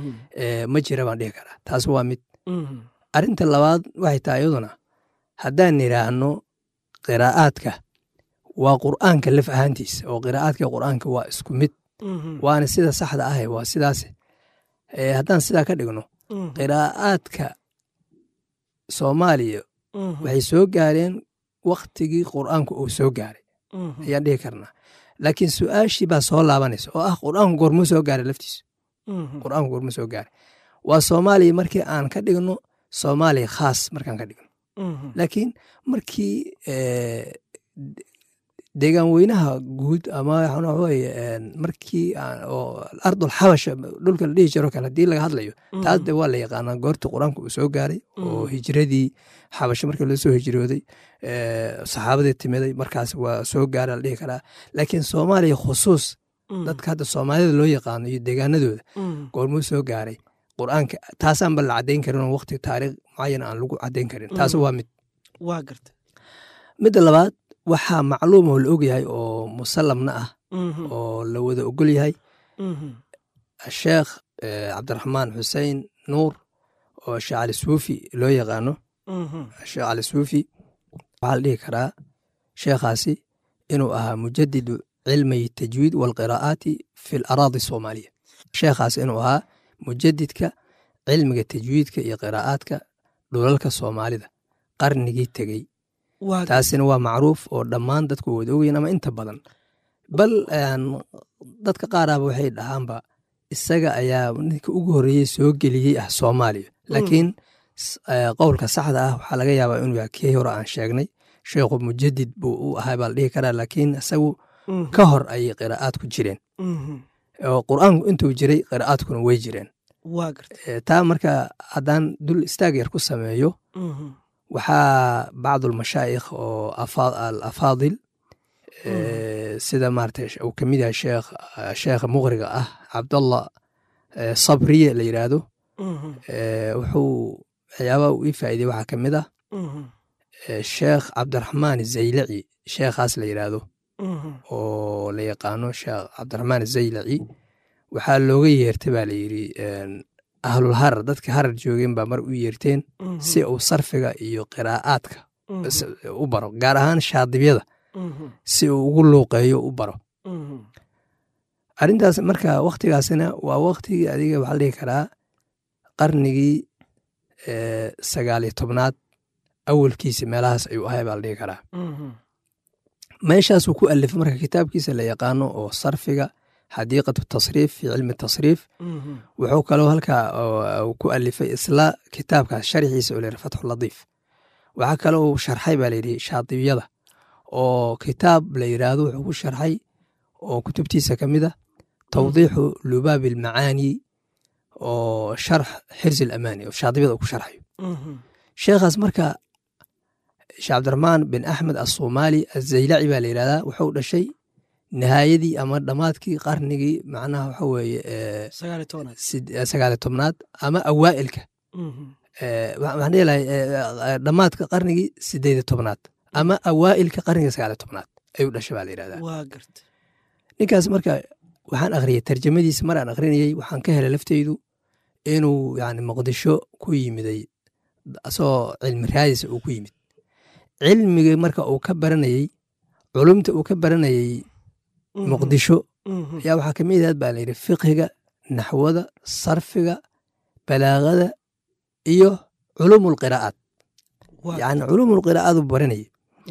ma jira baan dhihi karaa taas waa mid arrinta labaad waxay tahay iyaduna haddaan idhaahno qiraa'aadka waa qur'aanka laf ahaantiisa oo qiraa'aadka qur'aanka waa isku mid waana sida saxda ah waa sidaas haddaan sidaa ka dhigno qiraa'aadka soomaaliya waxay soo gaareen waktigii qur'aanku uu soo gaaray ayaan dhihi karnaa laakiin su-aashii baa soo laabanaysa oo ah qur'aanku goormuu soo gaaray laftiisu qur'aanku goormuu soo gaaray waa soomaaliya markii aan ka dhigno soomaaliya khaas markaan ka dhigno laakiin markii deegaan weynaha guud ama waxaweye markii ardul xabasha dhulka la dhihi jiro kale hadii laga hadlayo taas de waa la yaqaanaa goortii qur-aanka uu soo gaaray oo hijradii xabasho markii loo soo hijrooday saxaabadii timiday markaas waa soo gaara la dhihi karaa laakiin soomaaliya khusuus dadka hadda soomaalida loo yaqaano iyo deegaanadooda goormuu soo gaaray qur-aanka taasaanba la caddayn karin oo waqti taariikh mucayan aan lagu caddayn karin taas waa mid waa garta midda labaad waxaa macluum oo la ogyahay oo musallamna ah oo la wada ogol yahay sheekh cabdiraxmaan xusein nuur oo sheekh cali suufi loo yaqaano sheekh cali suufi waxaa la dhihi karaa sheekhaasi inuu ahaa mujadidu cilmay tajwiid walqiraa'aati fi laraadi soomaaliya sheekhaasi inuu ahaa mujadidka cilmiga tajwiidka iyo qiraa'aadka dhulalka soomaalida qarnigii tegey taasina waa macruuf oo dhammaan dadku wada ogeyn ama inta badan bal dadka qaaraba waxay dhahaanba isaga ayaa ninka ugu horreeyey soo geliyey ah soomaaliya laakiin qowlka saxda ah waxaa laga yaabaa inuu yahay kii hore aan sheegnay sheekhu mujadid buu u ahay baa la dhihi karaa laakiin isagu ka hor ayay qiraa'aadku jireen oo qur'aanku intuu jiray qiraa'aadkuna way jireen taa marka haddaan dul istaag yar ku sameeyo waxaa bacdu almashaa'ikh oo alafaadil sida maarata uu ka mid yahay sheekh sheekha muqriga ah cabdallah sabriye la yidhaahdo wuxuu waxyaabaha uu ii faa'iidey waxaa ka mid ah sheekh cabdiraxmaan zaylaci sheekhaas la yidhaahdo oo la yaqaano sheekh cabdiraxmaan zaylaci waxaa looga yeertay baa la yidhi ahlul harar dadka harar joogeen baa mar u yeerteen si uu sarfiga iyo qiraa'aadka u baro gaar ahaan shaadibyada si uu ugu luuqeeyo u baro arrintaas marka wakhtigaasina waa wakhtigii adiga waxaa la dhihi karaa qarnigii sagaaliyo tobnaad awalkiisa meelahaas ayuu ahay baa la dhihi karaa meeshaasuu ku alifay marka kitaabkiisa la yaqaano oo sarfiga xadiiqatu tasriif fi cilmi tasriif wuxuu kaloo halkaa ku alifay isla kitaabkaas sharxiisa oo layidhi fatxu latiif waxaa kaloo uu sharxay baa layidhi shaadibiyada oo kitaab la yidhaahdo wuxuu ku sharxay oo kutubtiisa ka mid ah tawdiixu lubaabi almacaani oo sharx xirsi alamaani oo shaadibiyada uu ku sharxayo sheekhaas marka sheekh cabdiraxmaan bin axmed assomaali azaylaci baa la yidhahdaa wuxuu dhashay nihaayadii ama dhammaadkii qarnigii macnaha waxa weeye sagaaliyo tobnaad ama awaa'ilka waxaan dhihilahay dhammaadka qarnigii sideed tobnaad ama awaa'ilka qarniga sagaaliyo tobnaad ayuu dhashay baa la yidhahdaa ninkaas marka waxaan akhriyey tarjamadiisa mar aan akhrinayey waxaan ka helay lafteydu inuu yani muqdisho ku yimiday asagoo cilmi raadisa uu ku yimid cilmiga marka uu ka baranayey culumta uu ka baranayey muqdisho ayaa waxaa kamid ahaad baa layidhi fiqhiga naxwada sarfiga balaagada iyo culumulqiraa'aat yani culumulqiraa'aad uu baranayey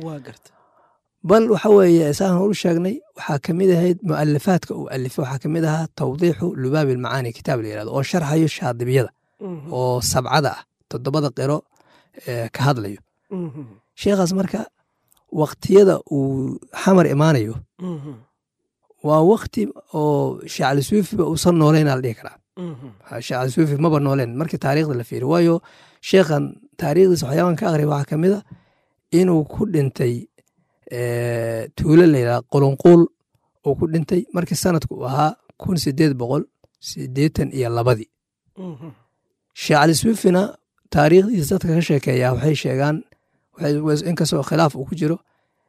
bal waxa weeye saan horu sheegnay waxaa kamid ahayd mu'alifaadka uu alifay waxaa kamid ahaa tawdiixu lubaabi almacaani kitaab la yirahdo oo sharxayo shaadibiyada oo sabcada ah toddobada qiro ka hadlayo sheekhaas marka waktiyada uu xamar imaanayo waa wakti oo shacali suufiba uusan nooleyn la dhihi karaa shacali suufi maba nooleen markii taariikhda la fiiriyo waayo sheekhan taariikhdiisa waxyaaban ka aqriya waxaa kamid a inuu ku dhintay tuulo layidhaha qulunquul uu ku dhintay markii sanadku uu ahaa kun sideed boqol sideetan iyo labadii shacali suufina taariikhdiisa dadka ka sheekeeyaa waxay sheegaan inkastoo khilaaf uu ku jiro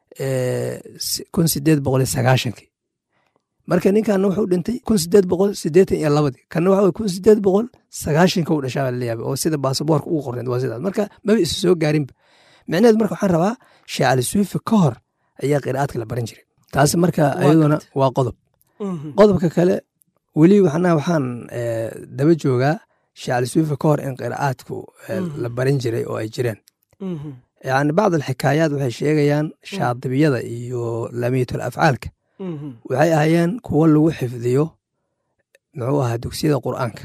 kun sideed boqol iyo sagaashankii marka ninkanna wuxuu dhintay kun sideed boqol sideetan iyo labadii kanna waxa kun sideed boqol sagaashanka u dhashaa baa laleeyahay oo sida baasaboorka ugu qorneed waa sidaas marka maba isu soo gaarinba micnaheed marka waxaan rabaa sheecali suufi ka hor ayaa qiraa'aadka la baran jiray taasi marka ayaduna waa qodob qodobka kale weli waxna waxaan daba joogaa sheecali suufi ka hor in qiraa'aadku la baran jiray oo ay jireen yani bacd alxikaayaat waxay sheegayaan shaadibiyada iyo lamiitul afcaalka waxay ahayeen kuwo lagu xifdiyo muxuu ahaa dugsiyada qur'aanka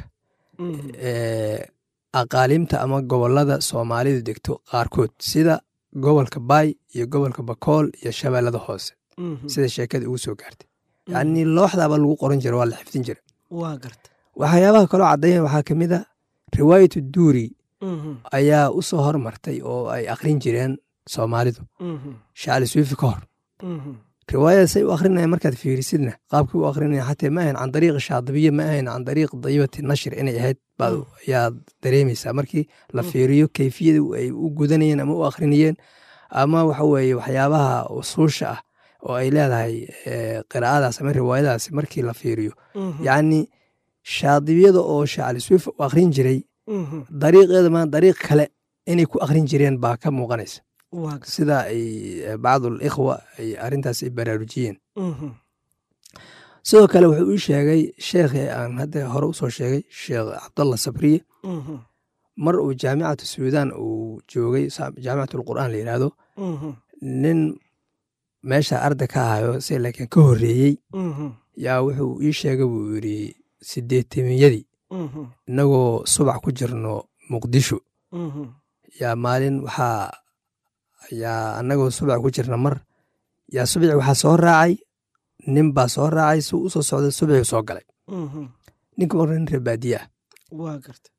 aqaalimta ama gobolada soomaalidu degto qaarkood sida gobolka baay iyo gobolka bakool iyo shabeellada hoose sida sheekada ugu soo gaartay yani looxdaaba lagu qoran jira waa la xifdin jira waxyaabaha kaloo caddayan waxaa ka mid a riwaayatu duuri ayaa u soo hormartay oo ay akhrin jireen soomaalidu shacali suufi ka hor riwaayadaasay u akhrinayan markaad fiirisidna qaabkii u akhrinayan xatee ma ahayn can dariiqi shaadibiye ma ahayn can dariiq dayibati nashir inay ahayd baad ayaad dareemaysaa markii la fiiriyo keyfiyada ay u gudanayeen ama u akhrinayeen ama waxa weeye waxyaabaha usuusha ah oo ay leedahay qiraa'adaas ama riwaayadaas markii la fiiriyo yacni shaadibiyada oo shacali suufi u akhrin jiray dariiqeeda ma dariiq kale inay ku akhrin jireen baa ka muuqanaysa sida ay bacdul ikhwa ay arrintaas ay baraarujiyeen sidoo kale wuxuu ii sheegay sheekhii aan hadda hore usoo sheegay sheekh cabdallah sabriye mar uu jaamicatu suudan uu joogay jaamicatul qur'aan la yidhaahdo nin meesha arda ka ahayo se laakiin ka horreeyey yaa wuxuu ii sheegay buu yidhi sideetamiyadii innagoo subax ku jirno muqdisho yaa maalin waxaa yaa annagoo subax ku jirna mar yaa subaxi waxaa soo raacay nin baa soo raacay si u soo socday subaxii soo galay ninka marka nin reer baadiye ah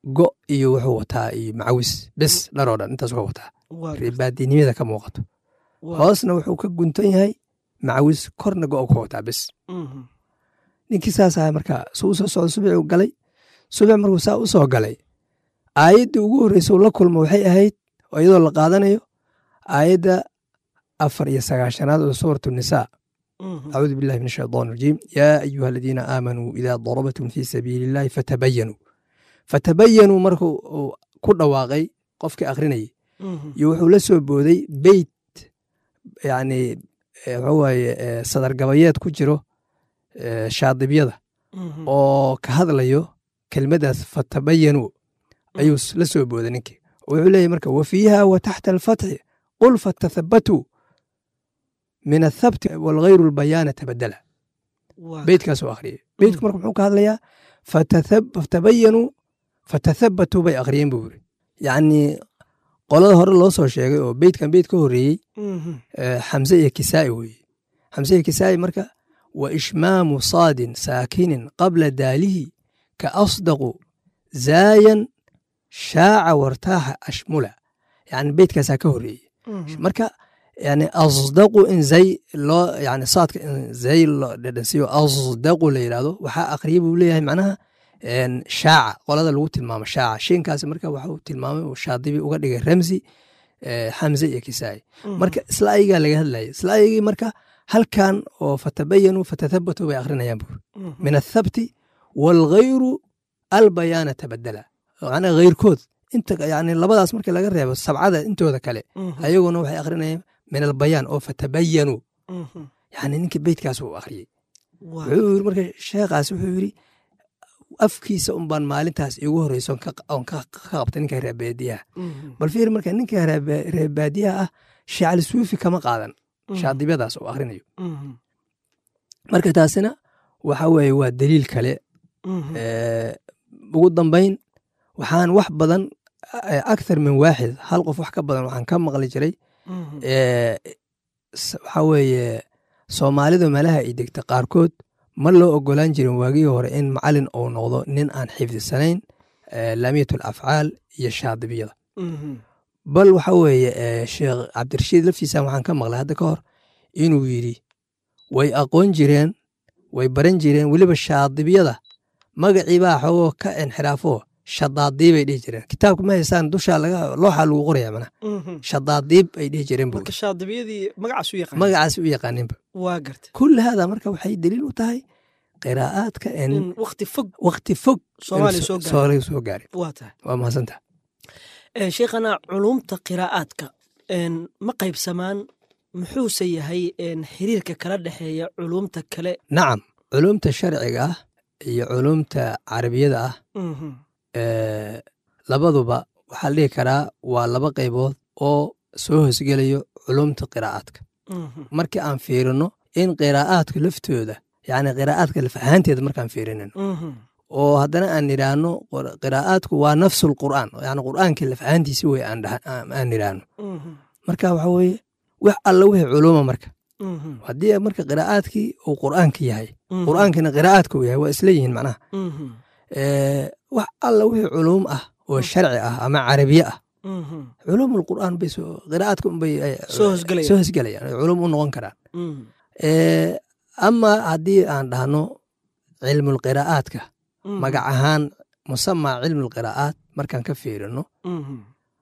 go iyo wuxuu wataa iyo macawis bes dharoo dhan intaas ka wataa waa gartay reebaadinimada ka muuqato waa hoosna wuxuu ka guntan yahay macawis korna go ka wataa bes mhm, ninkii saas ahaa marka suu usoo socdo subaxuu galay subax markuu saa u soo galay aayaddii ugu horreysa uu la kulmo waxay ahayd oo iyadoo la qaadanayo aayadda afar iyo sagaashanaad oo suuratu nisaa mhm, acuudu billahi min ashaytaan rajiim yaa ayuha aladiina aamanuu idaa darabtum fii sabiili illahi fatabayanuu fatabayanuu markuu uu ku dhawaaqay qofkii akhrinayay mhm, iyo wuxuu la soo booday beyt yani waxa waaye eh, sadargabayeed ku jiro eh, shaadibyada mhm, oo ka hadlayo kelmaddaas fatabayanuu ayuu s- la soo booday ninkii wuxuu leeyahy marka wa fiiha wa taxta alfatxi qul fatathabatuu min athabti walghayru lbayaana tabadala waa beytkaasuu akhriyey beytku marka muxuu ka hadlayaa fatathab- fatabayanuu fatathabatuu bay akhriyeen buu yiri yacni qolada hore loo soo sheegay oo beytkan beyt ka horreeyey mhm, eh, xamse iyo kisaa'i weeye xamse iyo kisaa'i marka wa ishmaamu saadin saakinin qabla daalihi ka asdaqu zaayan shaaca wartaaxa ashmula yani beytkaasaa ka horreeyey mhm, marka yani asdaqu in zay loo yani saadka in zay loo dhedhansiiyo asdaqu la yidhahdo waxaa akhriya buu leeyahay macnaha en, shaaca qolada lagu tilmaamo shaaca shiinkaasi marka waxuu tilmaamay uu shaadibi uga dhigay ramsi eh, xamse iyo kisaa'i mhm, marka isla ayagaa laga hadlayay isla ayagii marka halkan oo fatabayanuu fatathabatuu bay akhrinayaan buuri mhm, min athabti waalghayru albayaana tabadala macnaha ghayrkood inta yani labadaas marka laga reebo sabcada intooda kale mhm, ayaguna waxay akhrinayaan min albayaan oo fatabayanuu mhm, yani ninkii beytkaas uu akhriyey waa wuxuu yiri marka sheekhaas wuxuu yiri afkiisa un baan maalintaas iigu horreysa oon ka- oon ka ka qabtay ninka reebaadiyaha mhm, bal fiir marka ninka reeba- reebaadiyaha ah shacali suufi kama qaadan mhm, shaadibyadaas oo akhrinayo mhm, marka taasina waxa weeye waa daliil kale mhm, Eh, ugu dambayn waxaan wax badan eh, akthar min waaxid hal qof wax ka badan waxaan ka maqli jiray mhm, eh, s- waxa weeye soomaalida meelaha ay degta qaarkood ma loo ogolaan jirin waagihii hore in macalin uu noqdo nin aan xifdisanayn eh, laamiyatul afcaal iyo shaadibiyada mhm, bal waxa weeye eh, sheekh cabdirashiid laftiisa waxaan ka maqlay hadda ka hor inuu yidhi way aqoon jireen way baran jireen weliba shaadibiyada magacii baa xogoo ka inxiraafo shadaadiib ay dhihi jireen kitaabka ma haysaan dusha laga looxa lagu qoraya mana mhm. shadaadiib ay dhihi jireen bu marka shaadibiyadii magacaas u yaqaan magacaas u yaqaaninba waa garta kulli hada marka waxay daliil u tahay qiraa'aadka in in wakti fog waqti fog Soomaaliya soo gaaray. soomaaliya soo gaaray waa tahay waa mahadsantaha Eh, sheekhana culumta qiraa'aadka en, ma qaybsamaan muxuuse yahay en, xiriirka kala dhexeeya culumta kale nacam culumta sharciga ah iyo culumta carabiyada ah Mhm, eh, labaduba waxaa la dhihi karaa waa laba qaybood oo soo hoosgelayo culumta qiraa'aadka mhm, markii aan fiirino in qiraa'aadka laftooda yacni qiraa'aadka laf ahaanteeda markaan fiirinino mhm, oo haddana aan nidhaahno qor- qiraa'aadku waa nafsul qur'aan yani qur'aankii laf ahaantiisi wey aan dhaha- aan aan nidhaahno mhm, marka waxa weeye wax alla wixii culuma marka mhm, haddii marka qiraa'aadkii uu qur'aanka yahay mhm, qur'aankina qiraa'aadka uu yahay waa isla yihiin macnaha mhm, Eh, wax alla wixii culuum ah oo sharci ah ama carabiye ah mhm, culuumul qur'aan bay soo qiraa'aadka unbay eh, Soo hosgelayaan. soo hosgelayaan ay culuum u noqon karaan mhm, Eh, ama haddii aan dhahno cilmul qiraa'aadka mhm, magac ahaan musamaa cilmul qiraa'aat markaan ka fiirino mhm,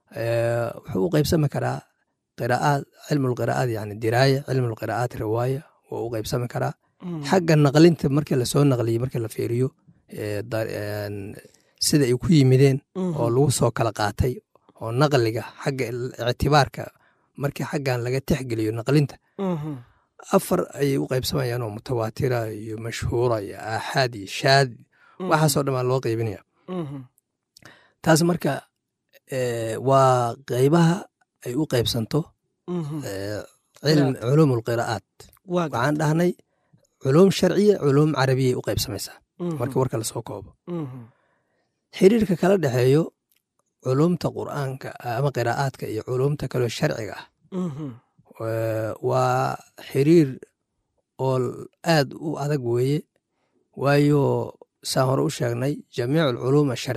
eh, wuxuu u qaybsami karaa qiraa'aad cilmul qiraa'aat yani diraaya cilmul qiraa'aat riwaaya wuu u qaybsami karaa mhm, xagga naqlinta markii lasoo naqliyey markii la fiiriyo eh, da- en, sida ay ku yimideen mhm, oo lagu soo kala qaatay oo naqliga xagga il- ictibaarka markii xaggan laga tixgeliyo naqlinta mhm, afar ayay u qaybsamayaan oo mutawaatira iyo mashhuura iyo aaxaad iyo shaad mhm, waxaasoo dhan baa loo qaybinaya mhm, taas marka eh, waa qaybaha ay u qaybsanto mhm, eh, cilm culuum alqiraa'aat waa garta. waxaan dhahnay culuum sharciya culuum carabiyay u qaybsamaysaa Mhm, markii warka lasoo koobo mhm, xiriirka kala dhexeeyo culuumta qur'aanka ama qiraa'aadka iyo culuumta kaleo sharciga ah mhm, eh, waa xiriir oo aad u adag weeye waayo saan hore u sheegnay jamiicu alculuum asharciya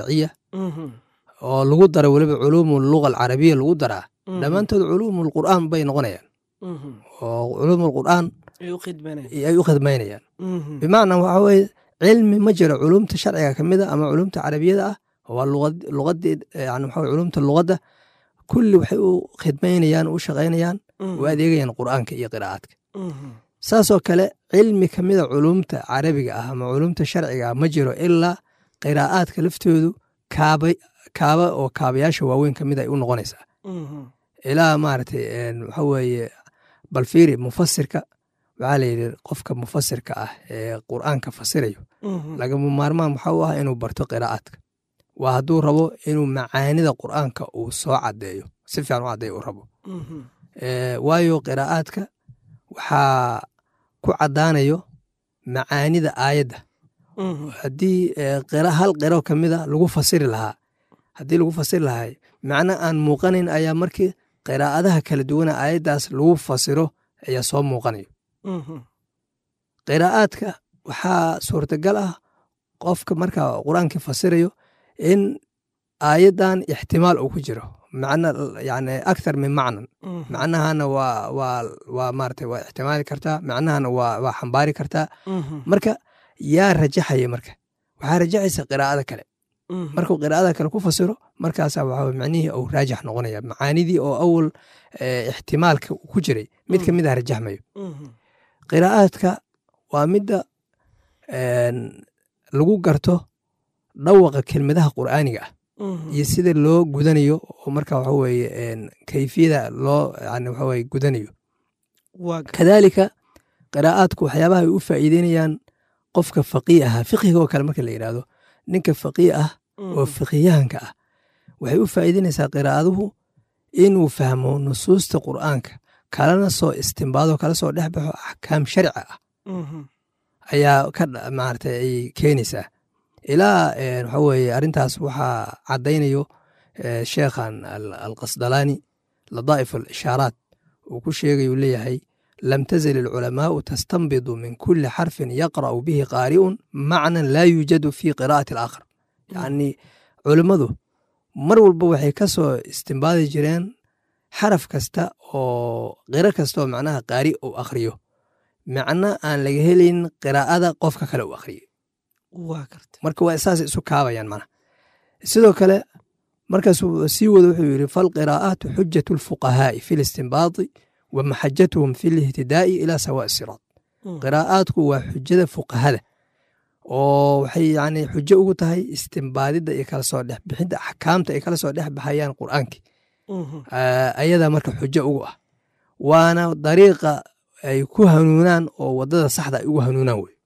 oo lagu dara weliba culuumu luga alcarabiya lagu daraa dhammaantood culuumu lqur'aan bay noqonayaan oo culuumu lqur'aan ay u khidmaynayaan bimacnaa waxa weye cilmi ma jiro culumta sharciga ka mid a ama culumta carabiyada ah waa luqadii yani waxa culumta luqadda kulli waxay u khidmaynayaan u shaqaynayaan u adeegayaan qur'aanka iyo qiraa'aadka saasoo kale cilmi ka mida culumta carabiga ah ama culumta sharciga ah ma jiro ilaa qiraa'aadka laftoodu kaaba kaaba oo kaabayaasha waaweyn ka mid ay u noqonaysaa ilaa maaragtay waxa weeye balfiiri mufasirka waxaa layidhi qofka mufasirka ah ee qur'aanka fasirayo lagama maarmaan waxa u ah inuu barto qiraa'aadka waa hadduu rabo inuu macaanida qur'aanka uu soo caddeeyo si fiican u caddeeyo uu rabo waayo qiraa'aadka waxaa ku caddaanayo macaanida aayadda haddii hal qiro ka mida lagu fasiri lahaa haddii lagu fasiri lahay macno aan muuqanayn ayaa markii qiraa'adaha kala duwana aayaddaas lagu fasiro ayaa soo muuqanayo qiraa'aadka waxaa suurtagal ah qofka marka qur-aankii fasirayo in aayaddan ixtimaal uu ku jiro macna yani akthar min macnan macnahana waa waa waa maarata waa ixtimaali kartaa macnahana waa waa xambaari kartaa marka yaa rajaxaya marka waxaa rajaxaysa qiraa'ada kale markuu qiraa'ada kale ku fasiro markaasa waxa macnihii uu raajix noqonaya macaanidii oo awal ixtimaalka ku jiray mid ka mid ah rajaxmayo qiraa'aadka waa midda lagu garto dhawaqa kelmadaha qur'aaniga ah iyo sida loo gudanayo oo marka waxa weeye kayfiyada loo yani waxa weye gudanayo kadaalika qiraa'aadku waxyaabaha ay u faa'iideynayaan qofka faqii aha fiqhiga oo kale marka la yidhahdo ninka faqii ah oo fiqiyahanka ah waxay u faa'iideynaysaa qiraa'aduhu inuu fahmo nusuusta qur'aanka kalana soo istimbaado kala soo dhex baxo axkaam sharci ah ayaa ka maarata ay keenaysaa ilaa waxa weeye arrintaas waxaa caddaynayo sheekhan alqasdalaani ladaa'if alishaaraat uu ku sheegayu leeyahay lam tazal alculamaa'u tastanbidu min kuli xarfin yaqra'u bihi qaari'un macnan laa yuujadu fi qiraa'ati alaakhar yacni culimmadu mar walba waxay ka soo istimbaadi jireen xaraf kasta oo qiro kasta oo macnaha qaari uu akhriyo macno aan laga helayn qiraa'ada qofka kale uu akhriyey marka waa saas isu kaabayaan mana sidoo kale markaasuu sii wado wuxuu yidhi falqiraa'aatu xujatu lfuqahaa'i fi listinbaadi wa maxajatuhum fi lihtidaa'i ilaa sawaa'i siraad qiraa'aadku waa xujada fuqahada oo waxay yani xujo ugu tahay istimbaadidda iyo kala soo dhex bixidda axkaamta ay kala soo dhex baxayaan qur'aankii ayadaa marka xujo ugu ah waana dariiqa ay ku hanuunaan oo waddada saxda ay ugu hanuunaan wey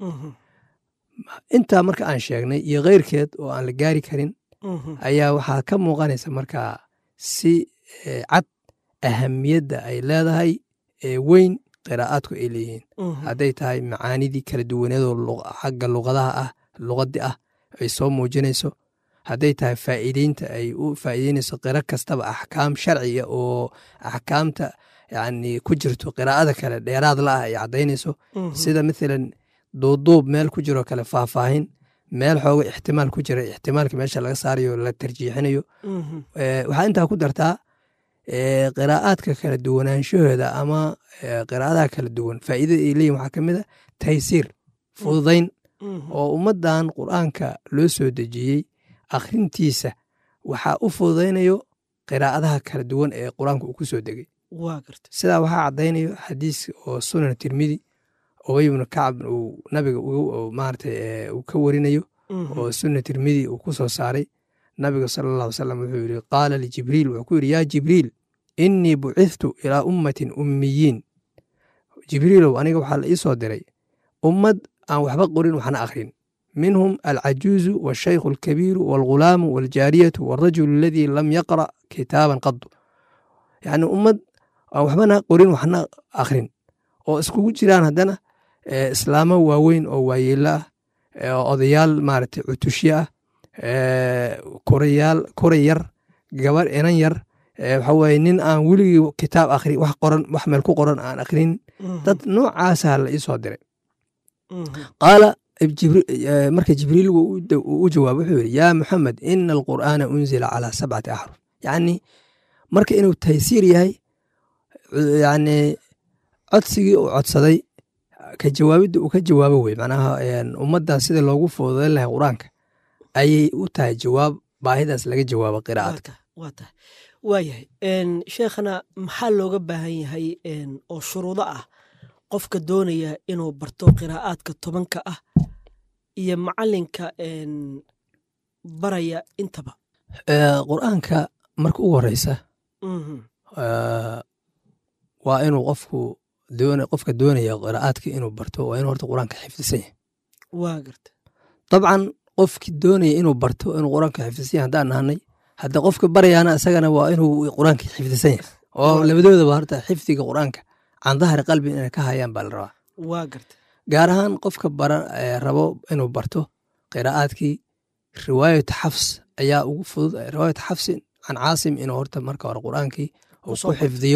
intaa marka aan sheegnay iyo keyrkeed oo aan la gaari karin ayaa waxaa ka muuqanaysa markaa si cad ahamiyadda ay leedahay ee weyn qiraa'aadku ay leeyihiin hadday tahay macaanidii kala duwaneedoo xagga luqadaha ah luqaddi ah ay soo muujinayso hadday tahay faa'iideynta ay u faa'iideynayso qiro kastaba axkaam sharciga oo axkaamta yani ku jirto qiraa'ada kale dheeraad la ah ay caddaynayso sida mathalan duuduub meel ku jiroo kale faahfaahin meel xooga ixtimaal ku jira ixtimaalka meesha laga saarayo la tarjiixinayo waxaa intaa ku dartaa qiraa'aadka kala duwanaanshahooda ama qiraa'adaha kala duwan faa'iidada ay leeyihin waxaa ka mid a taysiir fududayn oo ummaddan qur'aanka loo soo dejiyey akhrintiisa waxaa u fududaynayo qiraa'adaha kala duwan ee qur-aanka uu ku soo degay sidaa waxaa caddaynayo xadiis oo sunan tirmidi ubay ibnu kacab uu nabiga maarata uu ka warinayo oo sunna tirmidi uu ku soo saaray nabiga sala allah alay salam wuxuu yidhi qaala lijibriil wuxuu ku yidhi yaa jibriil innii bucithtu ilaa ummatin ummiyiin jibriilow aniga waxaa la ii soo diray ummad aan waxba qorin waxna akhrin minhum alcajuuzu waashaykhu alkabiiru waalghulaamu waaljaariyatu waalrajulu aladii lam yaqra' kitaaban qadu yacni ummad aan waxbana qorin waxna akhrin oo iskugu jiraan haddana islaamo waaweyn oo waayeelo ah odayaal maarata cutushye ah korayaal koray yar gabar inan yar waxa weye nin aan weligii kitaab akhri wax qoran wax meel ku qoran aan akhrin dad noocaasa la ii soo diray qaala marka jibriil u jawaab wuxuu yidhi yaa muxamed ina alqur'aana unzila calaa sabcati axruf yacni marka inuu taysiir yahay yani codsigii uu codsaday ka jawaabidda uu ka jawaabo wey macnaha ummaddan sida loogu fududayn lahay qur-aanka ayay u tahay jawaab baahidaas laga jawaabo qiraa'adka waa tahay waayahay sheekhana maxaa looga baahan yahay oo shuruudo ah qofka doonaya inuu barto qiraa'aadka tobanka ah iyo macalinka baraya intaba qur-aanka marka ugu horeysa waa inuu qofku qofka doonaya qiraa'aadka inuu barto waa inuu horta qur-aanka xifdisan yahay waa garta dabcan qofki doonaya inuu barto inuu qur-aanka xifdisan yahay haddaan nahanay hadda qofka barayaana isagana waa inuu qur-aanka xifdisan yahay oo labadoodaba horta xifdiga qur-aanka can dahri qalbi inay ka hayaan baa la rabaa waa garta gaar ahaan qofka bara rabo inuu barto qiraa'aadkii riwaayata xafs ayaa ugu fudud riwaayata xafsin can caasim inuu horta marka hore qur-aankii uu ku xifdiyo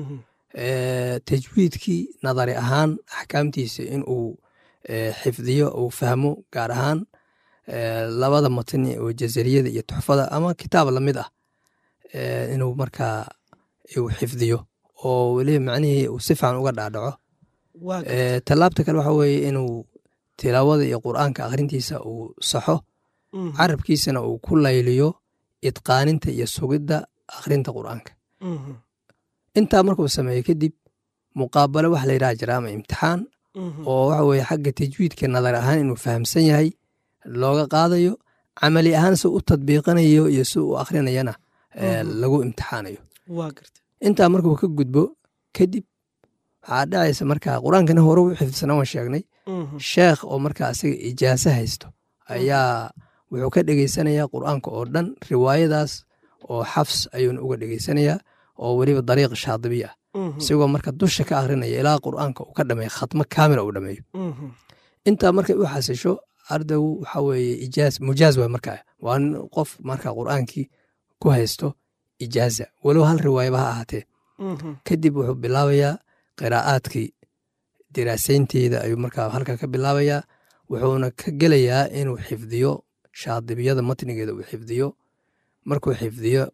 tajwiidkii nadari ahaan axkaamtiisa inuu xifdiyo uu fahmo gaar ahaan labada matni oo jazariyada iyo tuxfada ama kitaab lamid ah inuu markaa uu xifdiyo oo weliba macnihii uu si fican uga dhaadhaco tallaabta kale waxa weeye inuu tilaawada iyo qur'aanka akhrintiisa uu saxo carabkiisana uu ku layliyo idqaaninta iyo sugidda akhrinta qur'aanka intaa markuu sameeyo kadib muqaabalo waxa la yidhaha jira ama imtixaan oo waxa weye xagga tajwiidka nadar ahaan inuu fahamsan yahay looga qaadayo camali ahaan si u tadbiiqanayo iyo si uu akhrinayana lagu imtixaanayo intaa markuu ka gudbo kadib waxaa dhacaysa markaa qur-aankana hore u xifdisana waan sheegnay sheekh oo markaa asiga ijaaso haysto ayaa wuxuu ka dhegeysanayaa qur'aanka oo dhan riwaayadaas oo xafs ayuuna uga dhegeysanayaa oo weliba dariiq shaadibi ah isagoo marka dusha ka akrinaya ilaa qur'aanka uu ka dhameeyo khatmo kaamila uu dhameeyo intaa markay u xasisho ardaygu waxa weeye ijaaz mujaaz waay markaa waa qof marka qur'aankii ku haysto ijaaza walow hal riwaayaba ha ahaatee kadib wuxuu bilaabayaa qiraa'aadkii diraasaynteeda ayuu markaa halka ka bilaabayaa wuxuuna ka gelayaa inuu xifdiyo shaadibiyada matnigeeda uu xifdiyo markuu xifdiyo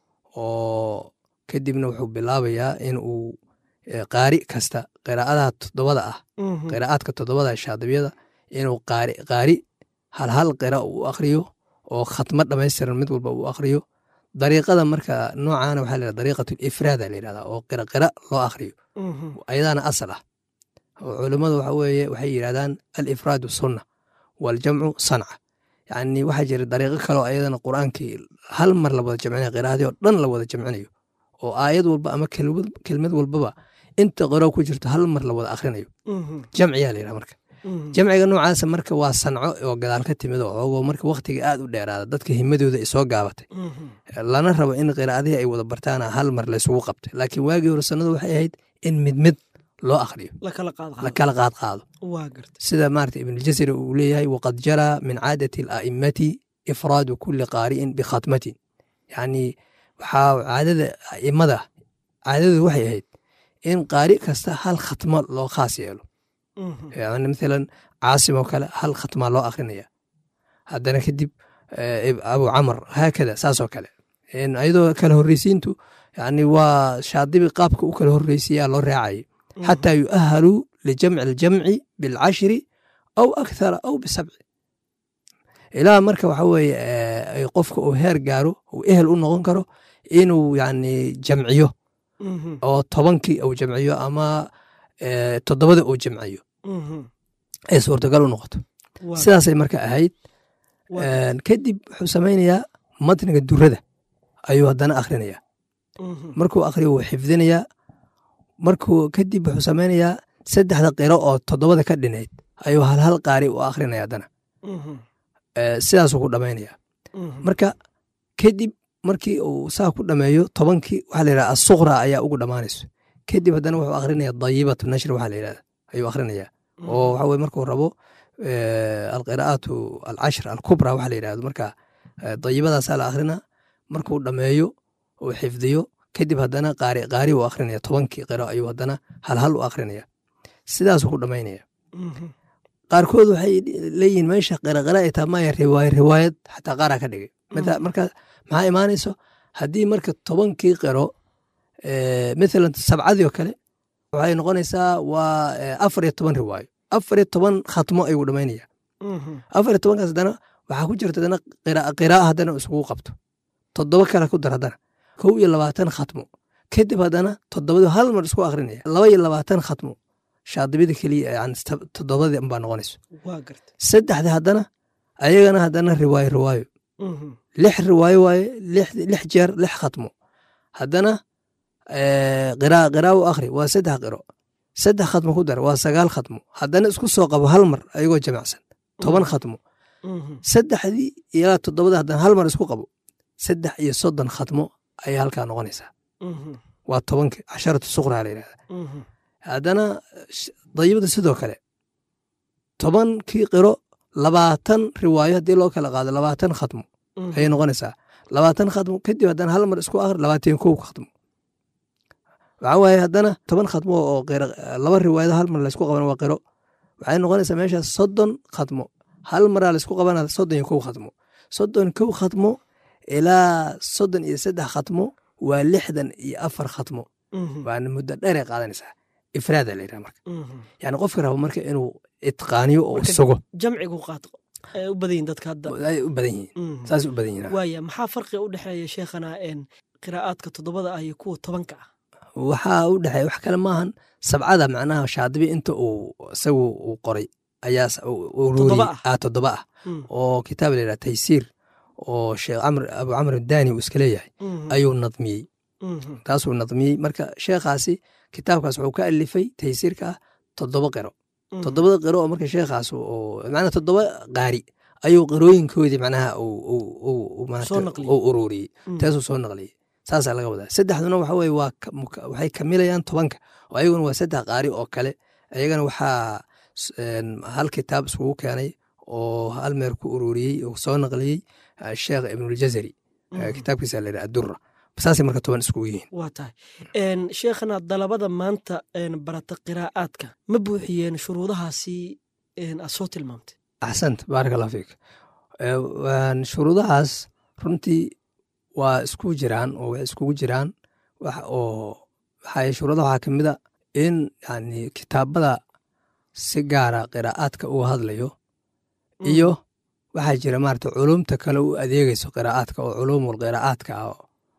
oo kadibna wuxuu bilaabayaa in uu qaari kasta qiraa'adaha toddobada ah qiraa'aadka toddobada shaadibiyada inuu qaari qaari hal hal qira uu akhriyo oo khatmo dhamaystiran mid walba uu akhriyo dariiqada marka noocaana waxaa la dariiqatu ifraada la yidhahdaa oo qira qira loo akhriyo ayadaana asal ah oo culummadu waxa weeye waxay yidhahdaan alifraadu sunna waljamcu sanca yacni waxaa jira dariiqo kaleo ayadana qur'aankii hal mar la wada jamcinayo qiraa'adii oo dhan la wada jamcinayo oo aayad walba ama kelmad walbaba inta qiro ku jirto hal mar la wada akhrinayo jamciyaa la yidhaha marka jamciga noocaasa marka waa sanco oo gadaal ka timid oo ogo marka wakhtiga aad u dheeraada dadka himadooda ay soo gaabatay lana rabo in qiraa'adihii ay wada bartaana hal mar laysugu qabtay laakiin waagii hore sannadu waxay ahayd in mid mid loo akhriyo la kala qaad qaado sida maarata ibnuljasri uu leeyahay waqad jaraa min caadati ala'immati ifraadu kulli qaari'in bikhatmatin yacni waxaa caadada a'immada caadadooda waxay ahayd in qaari kasta hal khatmo loo khaas yeelo yani mathalan caasim oo kale hal khatmaa loo akrinaya haddana kadib abu camar haakada saasoo kale ayadoo kala horreysiintu yani waa shaadibi qaabka u kala horreysiyaa loo raacayo xataa yu'ahaluu lijamci aljamci bilcashri aw akthara aw bisabci ilaa marka waxa weeye qofka uu heer gaaro uu ehel u noqon karo inuu yani jamciyo oo tobankii uu jamciyo ama toddobada uu jamciyo ay suurtagal u noqoto sidaasay marka ahayd kadib wuxuu samaynayaa matniga durada ayuu haddana akhrinayaa markuu akhriyo wuu xifdinayaa markuu kadib wuxuu samaynayaa saddexda qiro oo toddobada ka dhinayd ayuu halhal qaari u akhrinaya haddana sidaasuu ku dhammaynaya marka kadib markii uu saa ku dhameeyo tobankii waxaa la yidhaha asuqra ayaa ugu dhammaanayso kadib haddana wuxuu akhrinaya dayibatu nashri waxaa la yidhahda ayuu akhrinayaa oo waxa weye markuu rabo alqiraa'aatu alcashr alkubra waxa la yidhahdo marka dayibadaasaa la akhrina markuu dhameeyo uu xifdiyo kadib haddana qaari qaari uu akhrinaya tobankii qiro ayuu haddana halhal u akhrinaya sidaasuu ku dhammaynaya qaarkood waxay leeyihiin meesha qiraqira ay tahay maya riwaaya riwaayad xataa qaaraa ka dhigay Mata- marka maxaa imaanayso haddii marka tobankii qiro eh, mathalan sabcadii oo kale waxay noqonaysaa waa eh, afar iyo toban riwaayo afar iyo toban khatmo ayuu dhamaynaya afar iyo tobankaas haddana waxaa ku jirta haddana qira- qira'a haddana isugu qabto toddoba kale ku dar haddana kow iyo labaatan khatmo kadib haddana toddobadii hal mar isku akrinaya laba iyo labaatan khatmo shaadibida keliya yani sta- toddobadii unbaa noqonayso waa garta saddexda haddana ayagana haddana riwaayo riwaayo Mhm. lix riwaayo waaye lix lix jeer lix khatmo haddana eh, qiraa qiraa u akhri waa saddex qiro saddex khatmo ku dar waa sagaal khatmo haddana isku soo qabo hal mar ayagoo jamacsan toban khatmo Mhm. saddexdii ilaa toddobada haddana hal mar isku qabo saddex iyo soddon khatmo ayay halkaa noqonaysaa Mhm. waa tobanki casharatu suqraa la yidhahda Mhm. haddana sh- dayibada sidoo kale tobankii qiro labaatan riwaayo haddii loo kala qaado labaatan khatmo Mhm. ayay noqonaysaa labaatan khatmo kadib haddana hal mar isku akhri labaatan kow khatmo waxaa waaye haddana toban khatmo oo qiro laba riwaayado hal mar laysku qaban waa qiro waxay noqonaysaa meeshaas soddon khatmo hal maraa laysku qabana soddon iyo kow khatmo soddon kow khatmo ilaa soddon iyo saddex khatmo waa lixdan iyo afar khatmo Mhm. waana muddo dheeray qaadanaysaa ifraada la yidhaha marka Mhm. yani qofka rabo marka inuu itqaaniyo oo Marka- sugo jamcigu qaad ay u badan yihin dadka hadda ay u badan yihiin Mhm. saasay u badan yihiin waaya maxaa farqiga u dhexeeya sheekhana een qiraa'aadka toddobada ah iyo kuwa tobanka ah waxaa u dhexeeya wax kale maahan sabcada macnaha shaadibi inta uu isagu uu qoray ayaa s- uu- uu Toddoba ruuriyey. ah. ah toddoba ah Mhm. oo kitaab la yidhaha taysiir oo sheekh camr abu camr daani uu iska leeyahay Mhm. ayuu nadmiyey Mhm. taasuu nadmiyey marka sheekhaasi kitaabkaas wuxuu ka alifay taysiirka ah toddoba qiro Mhm. toddobada qiro oo marka sheekhaas oo macnaha toddoba qaari ayuu qirooyinkoodii macnaha uu- uu- uu- uu maaragtay Soo naqliyey. uu ururiyey Mhm. taasuu soo naqliyey saasaa laga wadaa saddexduna waxa weye waa ka- muka- waxay kamilayaan tobanka oo ayaguna waa saddex qaari oo kale ayagana waxaa s- een, hal kitaab iskugu keenay oo hal meer ku ururiyey oo soo naqliyey eh, sheekh ibnuljazari eh, Mhm. kitaabkiisa la yidhaha adura saasay marka toban iskugu yihiin waa tahay een sheekhana dalabada maanta een barata qiraa'aadka ma buuxiyeen shuruudahaasi een aad soo tilmaamtay axsant baarak allah fiik Eh, waan shuruudahaas runtii waa isku jiraan oo way iskugu jiraan wax oo waxaa shuruudaha waxaa ka mid a in yani kitaabada si gaara qiraa'aadka uga hadlayo iyo waxaa jira maarata culumta kale u adeegayso qiraa'aadka oo culumul qiraa'aadka ah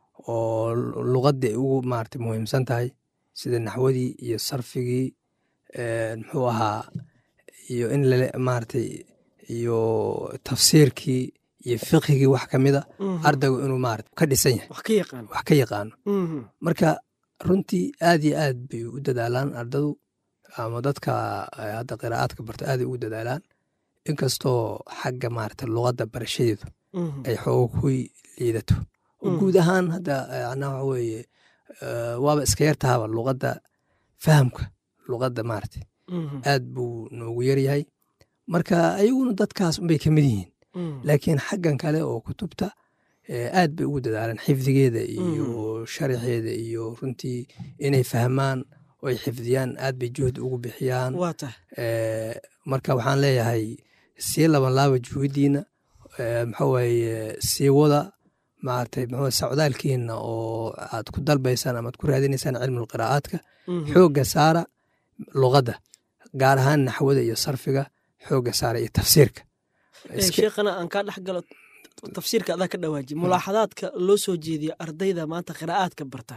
oo luqadii ay ugu maarata muhiimsan tahay sida naxwadii iyo sarfigii eh, muxuu ahaa iyo in lale maaragtay iyo tafsiirkii iyo fiqhigii wax ka mida Mhm. ardaygu inuu maarata ka dhisan yahay wax ka yaqaan wax ka yaqaano Mhm. marka runtii aad iyo aad bay u dadaalaan ardadu ama dadka eh, hadda qiraa'aadka barto aaday ugu dadaalaan inkastoo xagga maarata luqadda barashadeedu Mhm. ay xooga ku liidato oo Mm. guud ahaan hadda eh, anaa waxa weeye eh, waaba iska yartahaba luqadda fahamka luqadda maarata Mhm. aad buu noogu yaryahay marka ayaguna dadkaas unbay ka mid yihiin Mhm. laakiin xaggan kale oo kutubta eh, aad bay ugu dadaalaan xifdigeeda iyo sharaxeeda iyo runtii inay fahmaan oo ay xifdiyaan aad bay juhdi ugu bixiyaan waa tahay Eh, marka waxaan leeyahay sii laban laaba juhudiina maxaa waaye sii wada maaragtay muxuu socdaalkiina oo aad ku dalbaysaan ama aad ku raadinaysaan cilmul qiraa'aadka Mhm. xoogga saara luqadda gaar ahaan naxwada iyo sarfiga xoogga saara iyo tafsiirka Eh, Iska- sheekhana aan kaa dhex galo tafsiirka adaa ka dhawaaji mulaaxadaadka loo soo jeediyo ardayda maanta qiraa'aadka barta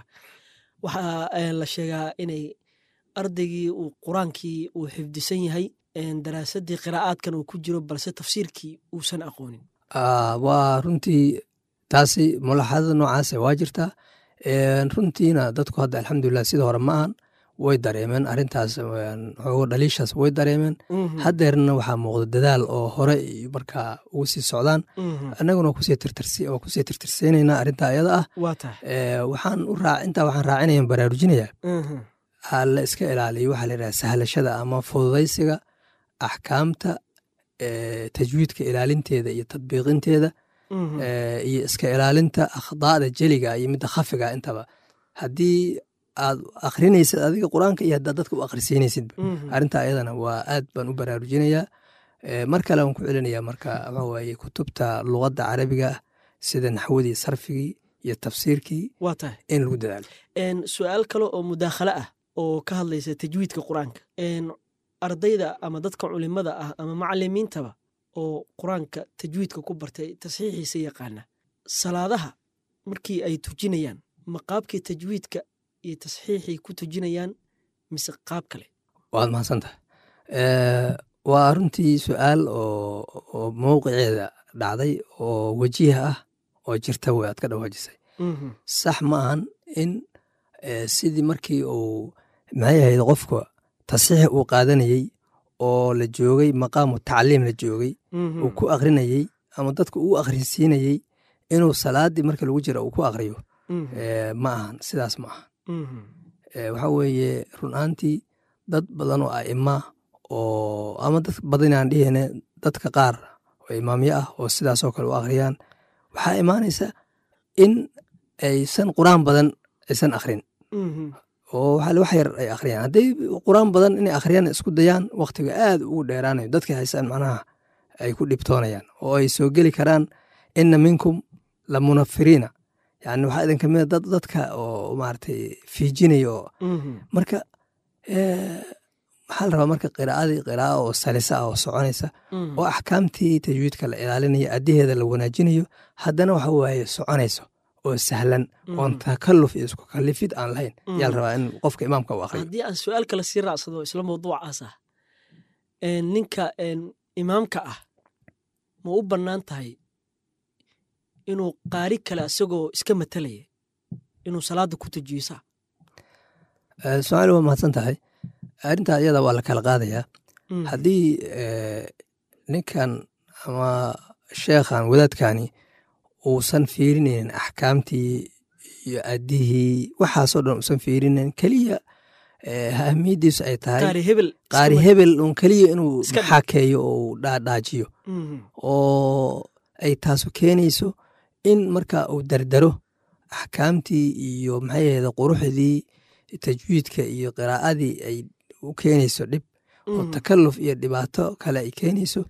waxaa eh, la sheegaa inay ardaygii uu qur-aankii uu xifdisan yahay een, daraasadii qiraa'aadkan uu ku jiro balse tafsiirkii uusan aqoonin Ah, waa runtii taasi mulaxadada noocaas waa jirtaa Een, runtiina dadku hadda alxamdulilah sida hore ma ahan way dareemeen arintaas een, xoogo dhaliishaas way dareemeen Mhm. haddeerna waxaa muuqda dadaal oo hore iyo markaa ugu sii socdaan Mhm. annaguna waa kusii tirtirsi- waa kusii tirtirsiinaynaa arrinta ayada ah waa tahay Ee, waxaan u raac intaa waxaan raacinaya baraarujinaya Mhm. ha la iska ilaaliyo waxaa la yidhaha sahlashada ama fududaysiga axkaamta ee, tajwiidka ilaalinteeda iyo tadbiiqinteeda Mhm. ee, iyo iska ilaalinta akhdaada jeliga iyo midda khafiga intaba haddii aad akrinaysid adiga qur-aanka iyo haddaad dadka u akhrisiinaysidba Mhm. arrinta ayadana waa aad baan u baraarujinayaa Eh, mar kale waan ku celinayaa marka waxa waaye kutubta luqadda carabiga ah sida naxwadii sarfigii iyo tafsiirkii waa tahay in lagu dadaalo Een, su-aal kale oo mudaakhalo ah oo ka hadlaysa tajwiidka qur-aanka Een, ardayda ama dadka culimada ah ama macalimiintaba oo qur-aanka tajwiidka ku bartay tasxiixiisa yaqaana salaadaha markii ay tujinayaan ma qaabkii tajwiidka iyo tasxiixii ku tujinayaan mise qaab kale waad mahadsantaha Eh, waa runtii su-aal oo oo mowqiceeda dhacday oo wajiha ah oo jirta wey aad ka dhawaajisay Mhm, sax ma ahan in eh, sidii markii uu maxay ahayd qofka tasxiix uu qaadanayey oo la joogay maqaamu tacliim la joogay mhm, uu ku akrinayey ama dadka uu akrinsiinayey inuu salaadii marka lagu jira uu ku akriyo mhm, eh, ma ahan sidaas ma ahan mhm, Eh, waxa weeye run ahaantii dad badan oo a'ima oo ama dad badan aan dhihine dadka qaar oo imaamyo ah oo sidaasoo kale u akhriyaan waxaa imaanaysa in aysan qur-aan badan aysan akhrin mhm, oo waxa wax yar ay akhriyaan hadday qur-aan badan inay akhriyaan isku dayaan wakhtiga aad ugu dheeraanayo dadka haysaan macnaha ay ku dhibtoonayaan oo ay soo geli karaan inna minkum la munafiriina yani waxaa idin kamida dad dadka oo maaragtay fiijinaya oo mhm, marka eh, maxaa la rabaa marka qiraa'adii qira'a oo salisa ah oo soconaysa mhm. oo axkaamtii tajwiidka la ilaalinayo addiheeda la wanaajinayo haddana waxa waaye soconayso oo sahlan oon takalluf iyo isku kallifid aan lahayn yaa la rabaa in qofka imaamka u akhriyo haddii aan su-aal kale sii raacsado isla mawduucaas ah een, ninka een, imaamka ah ma u bannaan tahay inuu qaari kale isagoo iska matalaya inuu salaada ku tujiyo Eh, su-aal waa mahadsan tahay arrintaa iyada waa la kala qaadayaa haddii eh, ninkan ama sheekhan wadaadkani uusan fiirinaynin axkaamtii iyo addihii waxaasoo dhan uusan fiirinayn keliya eh, ahmiyaddiisu ay tahay qaari hebel iska qaari ma- hebel un keliya inuu Iska dhig. xakeeyo oo uu dhaadhaajiyo Mhm, oo ay taasu keenayso in marka uu dardaro axkaamtii iyo maxay ahayde quruxdii tajwiidka iyo qiraa'adii ay u keenayso dhib oo mhm, takalluf iyo dhibaato kale ay keenayso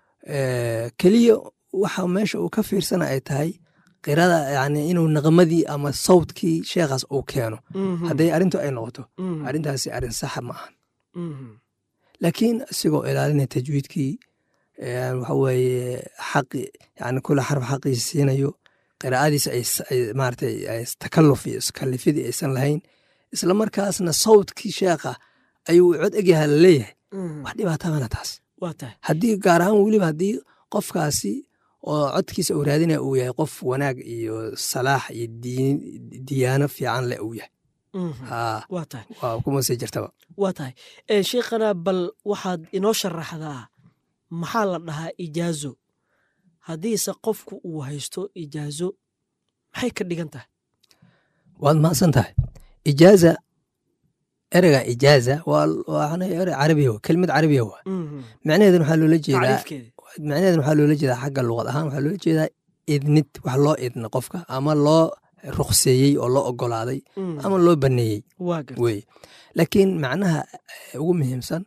Eh, keliya waxa meesha uu ka fiirsana ay tahay qirada yani inuu naqmadii ama sawdkii sheekhaas uu keeno mhm, hadday arrintu ay noqoto mhm, arrintaasi arrin saxa ma ahan mhm, laakiin isigoo ilaalinaya tajwiidkii eh, waxa weeye xaqi yani kula xarf xaqiisa siinayo qiraa'adiisa ay s- ay maaragtay ay takalluf iyo iskallifidii aysan lahayn isla markaasna sawdkii sheekha ayuu cod egyaha la leeyahay mhm. wax dhibaatabana taas waa tahay haddii gaar ahaan weliba haddii qofkaasi oo codkiisa uu raadinaya uu yahay qof wanaag iyo salaax iyo diin diyaano fiican leh uu yahay Mhm, haa waa tahay waa kuma sii jirtaba waa tahay Eh, sheikhana bal waxaad inoo sharaxdaa maxaa la dhahaa ijaazo haddiise qofku uu haysto ijaazo maxay ka dhigan tahay waad mahadsan tahay ijaaza ereyga ijaaza waa waa erey carabiya wa kelimad carabiya waa Mhm, macnaheedan waxaa loola jeedaa tacriifkeeda macnaheedan waxaa loola jeedaa xagga luqad ahaan waxaa loola jeedaa idnid wax loo idna qofka ama loo ruqseeyey oo loo ogolaaday Mhm, ama loo baneeyey waa garta weye laakiin macnaha eh, ugu muhiimsan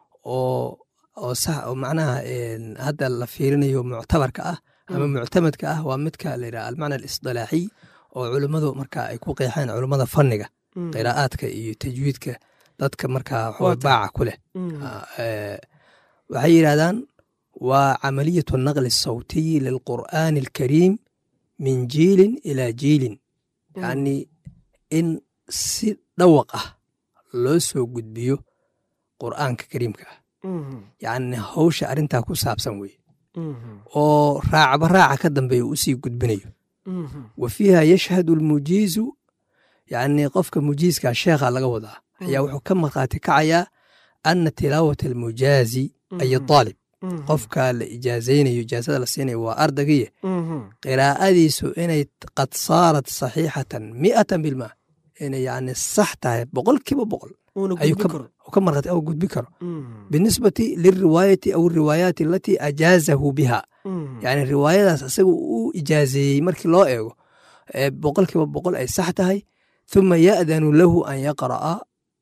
oo oo sax oo macnaha een, hadda la fiirinayo muctabarka ah ama Mm. muctamadka ah waa midka la yidhaha almacna alisdilaaxiy oo culummadu marka ay ku qeexeen culummada fanniga Mhm, qiraa'aadka iyo tajwiidka dadka markaa Waa waxaweye tahay. baaca ku leh mhm, Ah, eh, waxay yidhahdaan waa camaliyatu naqli sawtiyi lilqur'aani alkariim min jiilin ilaa jiilin mhm, yacni in si dhawaq ah loo soo gudbiyo qur'aanka kariimka ah mhm, yacni hawsha arrintaa ku saabsan weye mhm, oo raacba raaca ka dambeeya u sii gudbinayo mhm, wa fiiha yashhadu almujiizu yacni qofka mujiizka sheekha laga wadaa ayaa Mhm. wuxuu ka markhaati kacayaa ana tilaawata almujaazi ay Mhm. aalib mhm, qofka la ijaazaynayo ijaazada la siinayo waa ardaygiye mhm, qiraa'adiisu inay qad saarat saxiixatan mi'atan bilma inay yacni sax tahay boqolkiiba boqol uuna ayuu gudbin ka karo oo ka markhaati oo gudbi karo Mhm, binisbati lilriwaayati aw riwaayaati alatii ajaazahu biha mhm, yani riwaayadaas isaga uu ijaazeeyey markii loo eego ee boqolkiiba boqol ay sax tahay thuma ya'danu lahu an yaqra'a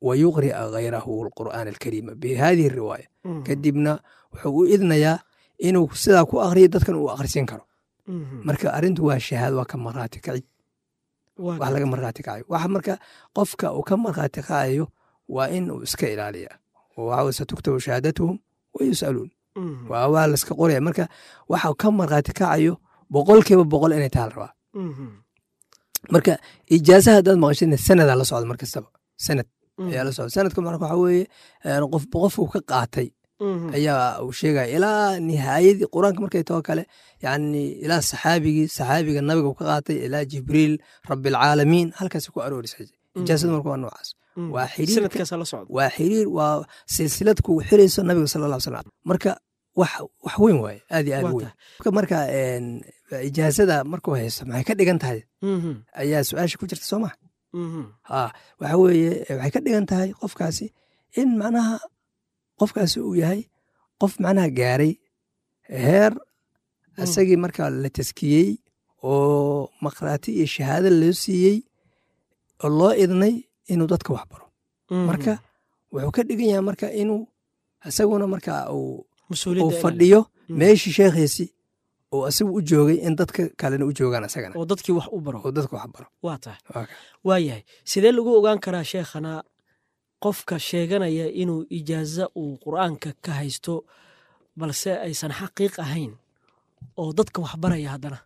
wayuqri'a hayrahu alqur'aan alkariima bihadihi riwaaya kadibna wuxuu u idnayaa inuu sidaa ku akriyo dadkan uu akhrisin karo marka arrintu waa shahaado waa ka markhaati kacid wax laga markhaati kacayo waxa marka qofka uu ka markhaati kacayo waa in uu iska ilaaliya waxa satuktabu shahaadatuhum wa yus'aluun waa waa la iska qoraya marka waxa ka markhaati kacayo boqolkiiba boqol inay taha la rabaa marka ijaasaha haddaad maqashidna sanadaa la socda mar kastaba sanad ayaa la socda sanadka marka waxa weeye qof qofku ka qaatay ayaa uu sheegaya ilaa nihaayadii qur-aanka markay too kale yani ilaa saxaabigii saxaabiga nabiga uu ka qaatay ilaa jibriil rabbilcaalamiin halkaas ku aroorisa ijaasada marka waa noocaas waa xiriir waa xiriir waa silsilad kugu xirayso nabiga sala alla slam marka wax wax weyn waaye aad iyo aad u weyn marka ijaasada markuu haysto maxay ka dhigan tahay ayaa su-aasha ku jirta soo maha ha waxa weeye waxay ka dhigan tahay qofkaasi in macnaha qofkaasi uu yahay qof macnaha gaaray heer isagii marka la taskiyey oo makhraati iyo shahaado loo siiyey oo loo idnay inuu dadka wax baro marka wuxuu ka dhigan yahay marka inuu isaguna marka uu fadhiyo meeshii sheekhiisii oo isagu u joogay in dadka kalena u joogaan isagana oo dadkii wax u baro oo dadka wax baro waa tahay waa yahay sidee lagu ogaan karaa sheekhana qofka sheeganaya inuu ijaaza uu qur'aanka ka haysto balse aysan xaqiiq ahayn oo dadka wax baraya haddana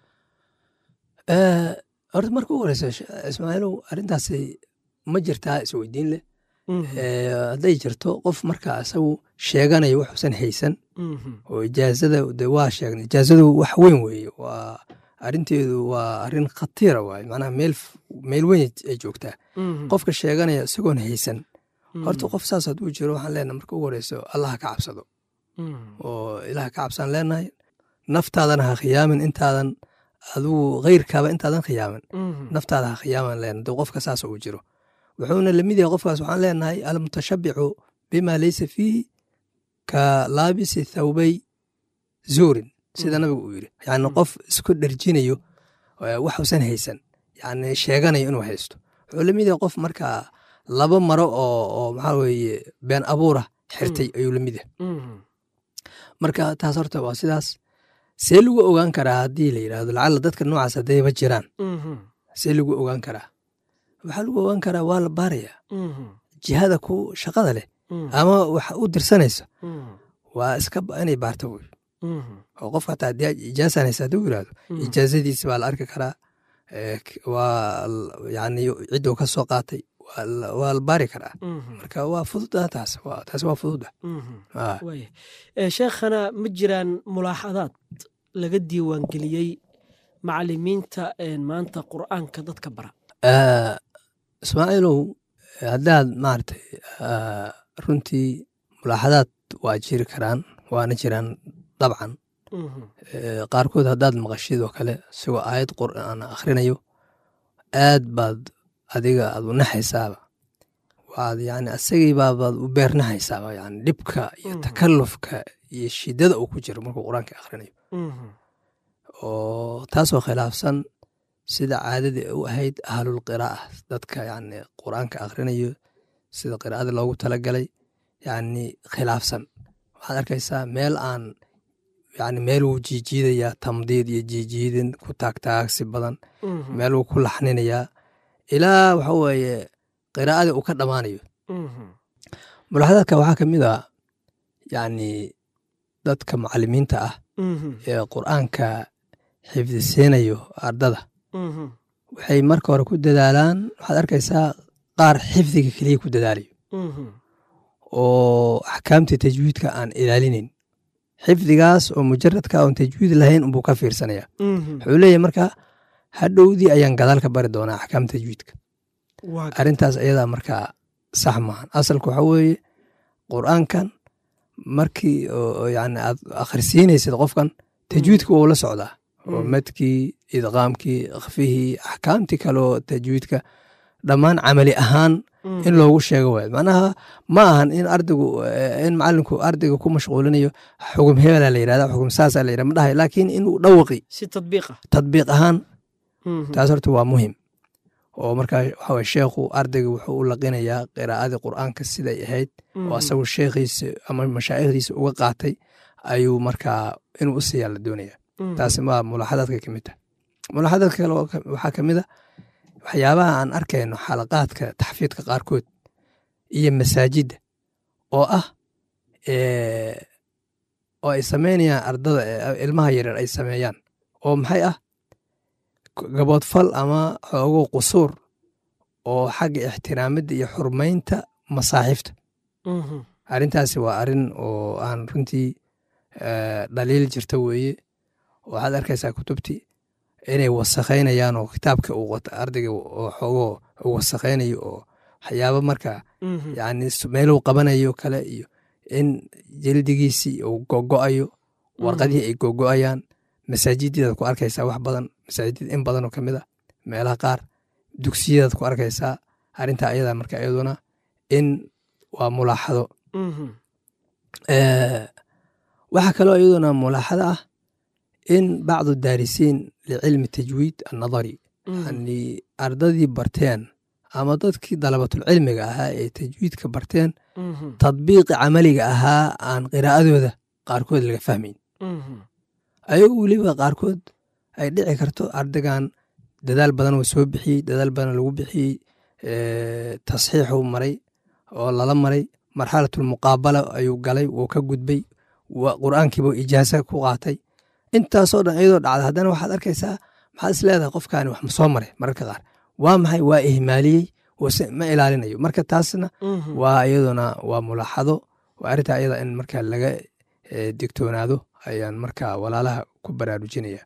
horta marka u horeysa ismaaciilow arrintaasi ma jirtaa isweydiin leh hadday jirto qof marka isagu sheeganayo waxuusan haysan oo ijaazada de waa sheegna ijaazadu wax weyn weeye waa arrinteedu waa arrin khatiira waaye macnaha meel meel weyn ay joogtaa qofka sheeganaya isagoon haysan horta qof saas hadduu jiro waxaan leenahay marka ugu horeyso allaha ka cabsado oo ilaha ka cabsaan leenahay naftaadana ha khiyaamin intaadan adigu kheyrkaaba intaadan khiyaamin naftaada ha khiyaaman leenahay dee qofka saas uu jiro wuxuuna lamid yahay qofkaas waxaan leenahay almutashabicu bima leysa fiihi ka laabisi thawbay zuurin sida nabigu uu yiri yani qof isku dherjinayo waxuusan haysan yani sheeganayo inuu haysto wuxuu lamid yahay qof markaa laba maro oo oo maxaa weeye been abuura xirtay ayuu lamid yahay marka taas horta waa sidaas see lagu ogaan karaa haddii la yidhahdo lacalla dadka noocaas haddayba jiraan see lagu ogaan karaa waxaa lagu ogaan karaa waa la baarayaa jihada ku shaqada leh ama wax u dirsanaysa waa iska inay baarto wey oo qofka hataa haddii ijaasaan haysa hadduu yidhahdo ijaazadiisi baa la arki karaa waa yani cidduu ka soo qaatay waa la baari karaa marka waa fududa taas taas waa fududa sheekhana ma jiraan mulaaxadaad laga diiwaangeliyey macalimiinta maanta qur'aanka dadka bara ismaaciilow haddaad maaragtay runtii mulaaxadaad waa jiri karaan waana jiraan dabcan qaarkood haddaad maqashid oo kale isagoo aayad qur'aan akhrinayo aad baad adiga aad u naxaysaaba waad yani asagii baabaad u beernahaysaaba yani dhibka iyo takallufka iyo shiddada uu ku jiro markuu qur-aanka akhrinayo oo taasoo khilaafsan sida caadadii u ahayd ahlul qiraa'a dadka yani qur-aanka akhrinayo sida qiraa'ada loogu talagalay yani khilaafsan waxaad arkaysaa meel aan yani meel wuu jiijiidayaa tamdiid iyo jiijiidin ku taagtaagsi badan meel wuu ku laxninayaa ilaa waxa weeye qiraa'adii uu ka dhammaanayo mulaxadaadka waxaa ka mid a yani dadka macalimiinta ah ee qur'aanka xifdisiinayo ardada waxay marka hore ku dadaalaan waxaad arkaysaa qaar xifdiga keliya ku dadaalayo oo axkaamtii tajwiidka aan ilaalinayn xifdigaas oo mujaradka oon tajwiid lahayn unbuu ka fiirsanaya wuxuu leeyahy marka hadhowdii ayaan gadaal ka bari doonaa axkaam tajwiidka arrintaas ayadaa markaa sax maahan asalka waxaa weeye qur'aankan markii yani aad akhrisiinaysid qofkan tajwiidka wuu la socdaa oo madkii idqaamkii khfihii axkaamtii kaleo tajwiidka dhammaan camali ahaan in loogu sheego waay macnaha ma ahan in ardaygu in macalinku ardayga ku mashquulinayo xugum hebela la yirahda xugum saasa la yirahda ma dhahay laakiin inuu dhawaqi si tadbiiqa tadbiiq ahaan taas horta waa muhim oo markaa waxa weye sheekhu ardayga wuxuu u laqinayaa qiraa'adii qur'aanka siday ahayd oo asagu sheekhiisa ama mashaa'ikhdiisa uga qaatay ayuu markaa inuu u siiyaa la doonaya taasi waa mulaaxadaadka ka mid tahay mulaaxadaadka kale waxaa ka mid a waxyaabaha aan arkayno xalaqaadka taxfiidka qaarkood iyo masaajidda oo ah oo ay sameynayaan ardada ilmaha yaryar ay sameeyaan oo maxay ah gaboodfal ama xoogo qusuur oo xagga ixtiraamadda iyo xurmaynta masaaxiifta arrintaasi waa arrin oo aan runtii dhaliil jirta weeye waxaad arkaysaa kutubtii inay wasakhaynayaan oo kitaabka uu wato ardayga oo xoogoo uu wasakhaynayo oo waxyaaba marka yani meeluu qabanayo kale iyo in jildigiisii uu gogo'ayo warqadihii ay gogo'ayaan masaajidyadaad ku arkaysaa wax badan masaajidada in badanoo ka mid a meelaha qaar dugsiyadaad ku arkaysaa arrintaa ayada marka iyaduna in waa mulaaxado waxaa kaloo iyaduna mulaaxado ah in bacdu daarisiin licilmi tajwiid annadari yani ardadii barteen ama dadkii dalabatulcilmiga ahaa ee tajwiidka barteen tadbiiqi camaliga ahaa aan qiraa'adooda qaarkood laga fahmayn ayagoo weliba qaarkood ay dhici karto ardaygan dadaal badan oo soo bixiyey dadaal badan lagu bixiyey tasxiixuu maray oo lala maray marxalatulmuqaabala ayuu galay wuu ka gudbay qur'aankiibuu ijaasa ku qaatay intaasoo dhan iyadoo dhacda haddana waxaad arkaysaa maxaad is leedahay qofkaani wax ma soo maray mararka qaar waa maxay waa ihmaaliyey ma ilaalinayo marka taasna waa iyaduna waa mulaaxado waa arrintaa iyada in marka laga digtoonaado ayaan marka walaalaha ku baraarujinaya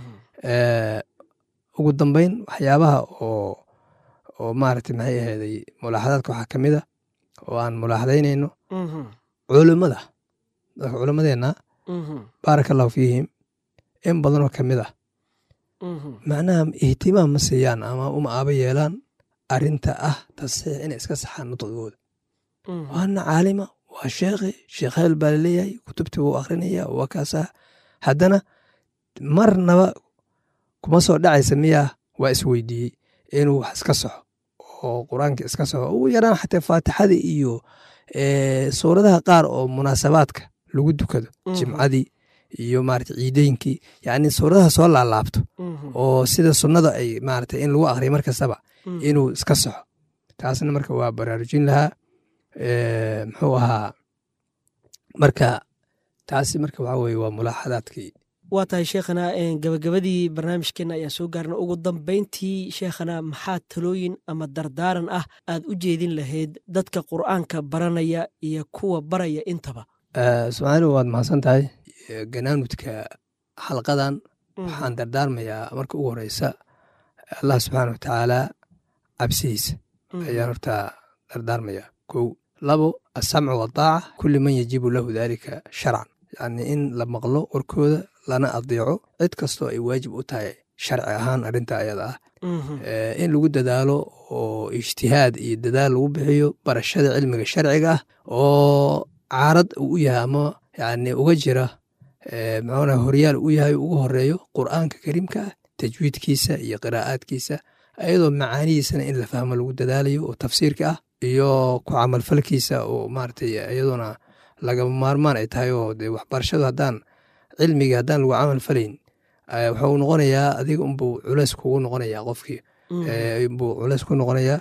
ugu dambeyn waxyaabaha oo oo maaragtay maxay aheeday mulaaxadaadka waxaa ka mid a oo aan mulaaxadaynayno culummada dadka culimmadeenna baaraka allahu fiihim in badanoo ka mid ah macnaha ihtimaam ma siiyaan ama uma aaba yeelaan arrinta ah tasxiix inay iska saxaan nutqigooda waana caalima waa sheekhi sheekh heel baa laleeyahay kutubtii wuu akrinaya waa kaasaa haddana marnaba kuma soo dhacaysa miyaa waa isweydiiyey inuu wax iska soxo oo qur-aanka iska soxo ugu yaraan xataa faatixada iyo suuradaha qaar oo munaasabaadka lagu dukado jimcadii iyo maarata ciideynkii yacni suuradaha soo laalaabto oo sida sunnada ay maarata in lagu akriyo mar kastaba inuu iska soxo taasna marka waa baraarujin lahaa muxuu ahaa marka taasi marka waxa weye waa mulaaxadaadkii waa tahay sheekhana gabagabadii barnaamijkeena ayaan soo gaarna ugu dambeyntii sheekhana maxaa talooyin ama dardaaran ah aad u jeedin lahayd dadka qur'aanka baranaya iyo kuwa baraya intaba somaali waad mahadsan tahay ganaanudka xalqadan waxaan dardaarmayaa marka ugu horeysa allah subxaana wa tacaala cabsihiisa ayaan horta dardaarmayaa kow labo asamcu wadaaca kulli man yajibu lahu dalika sharcan yani in la maqlo warkooda lana adeeco cid kastoo ay waajib u tahay sharci ahaan arrinta ayada ah in lagu dadaalo oo ijtihaad iyo dadaal lagu bixiyo barashada cilmiga sharciga ah oo caarad uu u yahay ama yani uga jira muxuuna horyaal u yahay ugu horeeyo qur'aanka kariimka ah tajwiidkiisa iyo qiraa'aadkiisa ayadoo macaanihiisana in la fahmo lagu dadaalayo oo tafsiirka ah iyo ku camalfalkiisa oo maaragtay iyadoona lagama maarmaan ay tahay oo dee waxbarashadu haddaan cilmigii haddaan lagu camal falayn wuxuu noqonayaa adiga unbuu culeys kugu noqonayaa qofkii buu culeys ku noqonayaa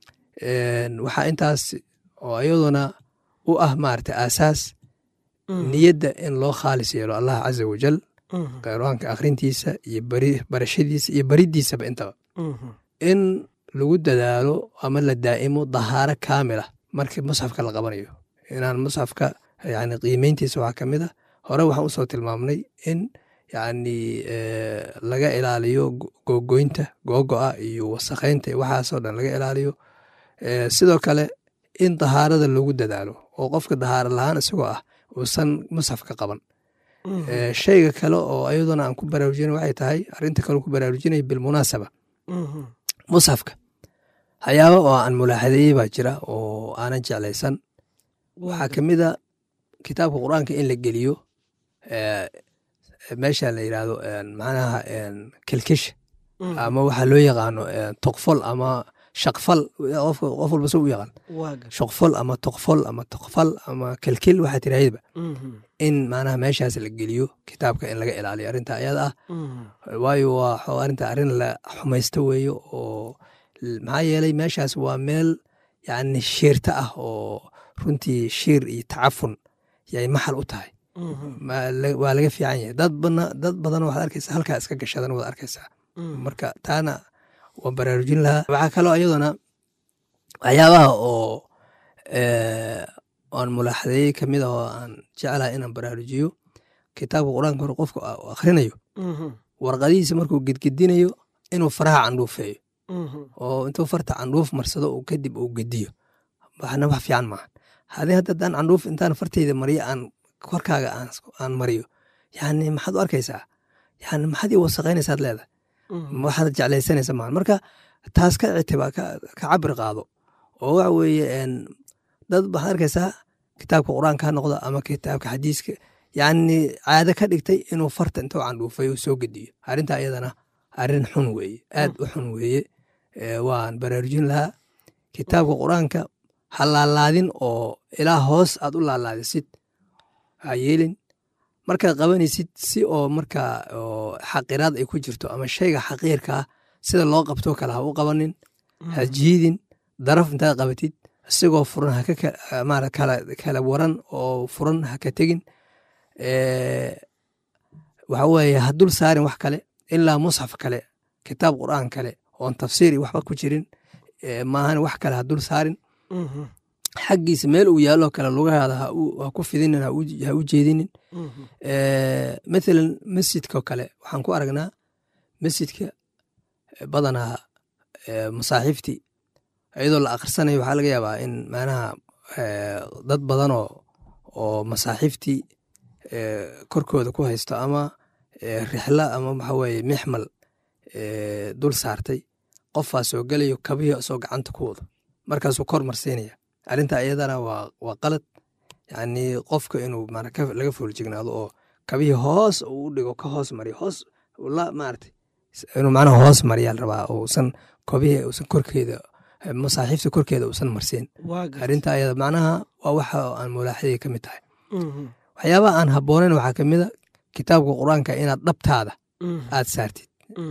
waxaa intaas oo iyadoona u ah maaragtay aasaas niyadda in loo khaalis yeelo allah caza wajal qur'aanka akhrintiisa iyo barashadiisa iyo bariddiisaba intaba in lagu dadaalo ama la daa'imo dahaaro kaamila markii musxafka la qabanayo inaan musxafka yani qiimeyntiisa waxaa ka mid a hore waxaan usoo tilmaamnay in yani laga ilaaliyo gogoynta googo'a iyo wasakhaynta iyo waxaasoo dhan laga ilaaliyo sidoo kale in dahaarada lagu dadaalo oo qofka dahaaro lahaan isagoo ah uusan musxafka qaban shayga kale oo ayaduna aan ku baraarujina waxay tahay arrinta kale ku baraarujinaya bilmunaasaba musxafka waxyaaba oo aan mulaaxadeeyey baa jira oo aanan jeclaysan waxaa ka mid a kitaabka qur'aanka in la geliyo meesha la yidhaahdo macnaha kelkisha ama waxaa loo yaqaano toqfol ama shaqfal qof walba se u yaqaan shaqfol ama toqfol ama toqfal ama kelkel waxaa tirahdaba in maanaha meeshaas la geliyo kitaabka in laga ilaaliyo arrinta ayada ah waayo waa arrinta arrin la xumaysto weeyo oo maxaa yeelay meeshaas waa meel yani shiirta ah oo runtii shiir iyo tacafun yay maxal u tahay waa laga fiican yahay dad badan waxaad arkaysaa halkaa iska gashadan waad arkaysaa marka taana waan baraarujin lahaa waxaa kaloo iyaduna waxyaabaha oo aan mulaaxadeeyey kamid ah oo aan jeclahay inaan baraarujiyo kitaabka qur-aanka hore qofka akhrinayo warqadihiisa markuu gedgedinayo inuu faraha candhuufeeyo oo intuu farta candhuuf marsado uu kadib uu gediyo waxna wax fiican maaha hadii hadda daan candhuuf intaan farteyda mariyo aan korkaaga aan mariyo yani maxaad u arkaysaa yani maxaad ii wasaqaynaysaad leedahay waxaad jeclaysanaysa maaha marka taas ka ictiba ka cabir qaado oo waxa weeye dad waxaad arkaysaa kitaabka qur-aanka ha noqdo ama kitaabka xadiiska yani caado ka dhigtay inuu farta intuu candhuufay uu soo gediyo arrinta iyadana arrin xun weeye aad u xun weeye waan baraarujin lahaa kitaabka qur-aanka ha laalaadin oo ilaa hoos aad u laalaadisid ha yeelin markaad qabanaysid si oo markaa xaqiraad ay ku jirto ama shayga xaqiirkaa sida loo qabtoo kale ha u qabanin ha jiidin daraf intaad qabatid isigoo furan kala waran oo furan ha ka tegin waxa weeye ha dul saarin wax kale ilaa musxaf kale kitaab qur'aan kale oon tafsiiri waxba ku jirin maahan wax kale ha dul saarin xaggiisa meel uu yaaloo kale lugahaada ha ku fidinin ha u jeedinin mathalan masjidkao kale waxaan ku aragnaa masjidka badanaa masaaxiiftii iyadoo la akhrisanayo waxaa laga yaabaa in macnaha dad badanoo oo masaaxiiftii korkooda ku haysto ama rixla ama waxa weye mixmal dul saartay qofaa soo gelayo kabihii isoo gacanta ku wado markaasuu kor marsiinaya arrinta iyadana waa qalad yani qofka inuu laga fooljignaado oo kabihii hoos uu u dhigo ka hoos mariyo hoos maarata inuu macnaha hoos mariyaa rabaa uusan kobihii uusan korkeeda masaaxiifta korkeeda uusan marsiin arrinta ayada macnaha waa waxa aan mulaaxadii ka mid tahay waxyaabaha aan habboonayn waxaa ka mida kitaabka qur-aanka inaad dhabtaada aad saartid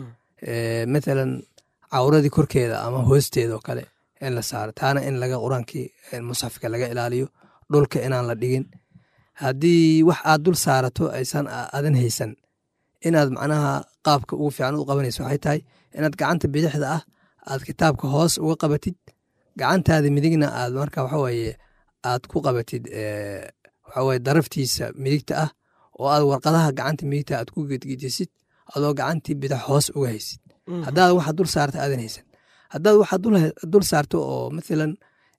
mathalan cawradii korkeeda ama hoosteeda oo kale in la saaro taana in laga qur-aankii musxafka laga ilaaliyo dhulka inaan la dhigin haddii wax aad dul saarato aysan adan haysan inaad macnaha qaabka ugu fiican u qabanayso waxay tahay inaad gacanta bidixda ah aad kitaabka hoos uga qabatid gacantaada midigna aad marka waxaweye aad ku qabatid waxaweye daraftiisa midigta ah oo aad warqadaha gacanta midigta aad ku gedgedisid adoo gacantii bidix hoos uga haysid haddaad waxa dul saarta aadan haysan haddaad waxa dul saarto oo mathalan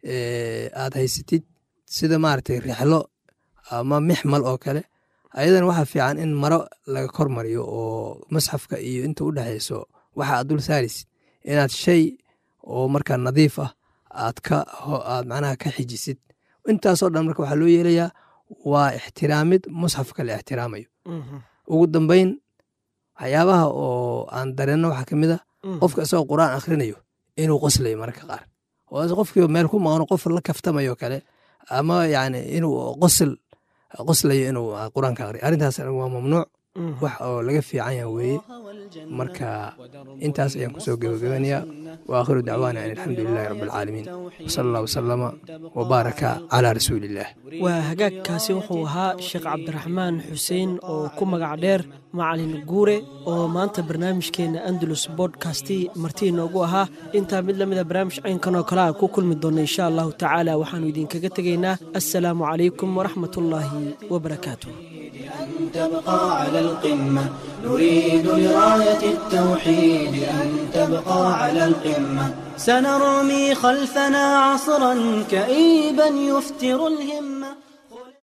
aad haysatid sida maaragtay rixlo ama mixmal oo kale ayadana waxaa fiican in maro laga kor mariyo oo masxafka iyo inta u dhexeyso waxa aad dul saaraysid inaad shay oo markaa nadiif ah aad ka aad macnaha ka xijisid intaasoo dhan marka waxaa loo yeelayaa waa ixtiraamid musxafka la ixtiraamayo ugu dambeyn waxyaabaha oo aan dareenno waxaa ka mid a qofka isagoo qur-aan akhrinayo inuu qoslayo mararka qaar oo qofkii meel ku maqano qof la kaftamayo kale ama yani inuu qosl qoslayo inuu qur-aanka aqriyo arrintaas waa mamnuuc wax oo laga fiican yaha weeye marka intaas ayaan kusoo gebagabanayaa wa aakhiru dacwaana an alxamdu lilahi rabbi alcaalamiin wsala allah wasalama wabaaraka calaa rasuuli illah waa hagaagkaasi wuxuu ahaa sheekh cabdiraxmaan xuseen oo ku magac dheer macalin guure oo maanta barnaamijkeena andalus bodkasti martii noogu ahaa intaa mid lamida barnaamij caynkan oo kale a ku kulmi doonna insha allahu tacaala waxaanu idinkaga tegaynaa assalaamu calaykum waraxmat ullaahi wabarakaatu أن تبقى على القمة نريد لراية التوحيد أن تبقى على القمة سنرمي خلفنا عصرا كئيبا يفتر الهمة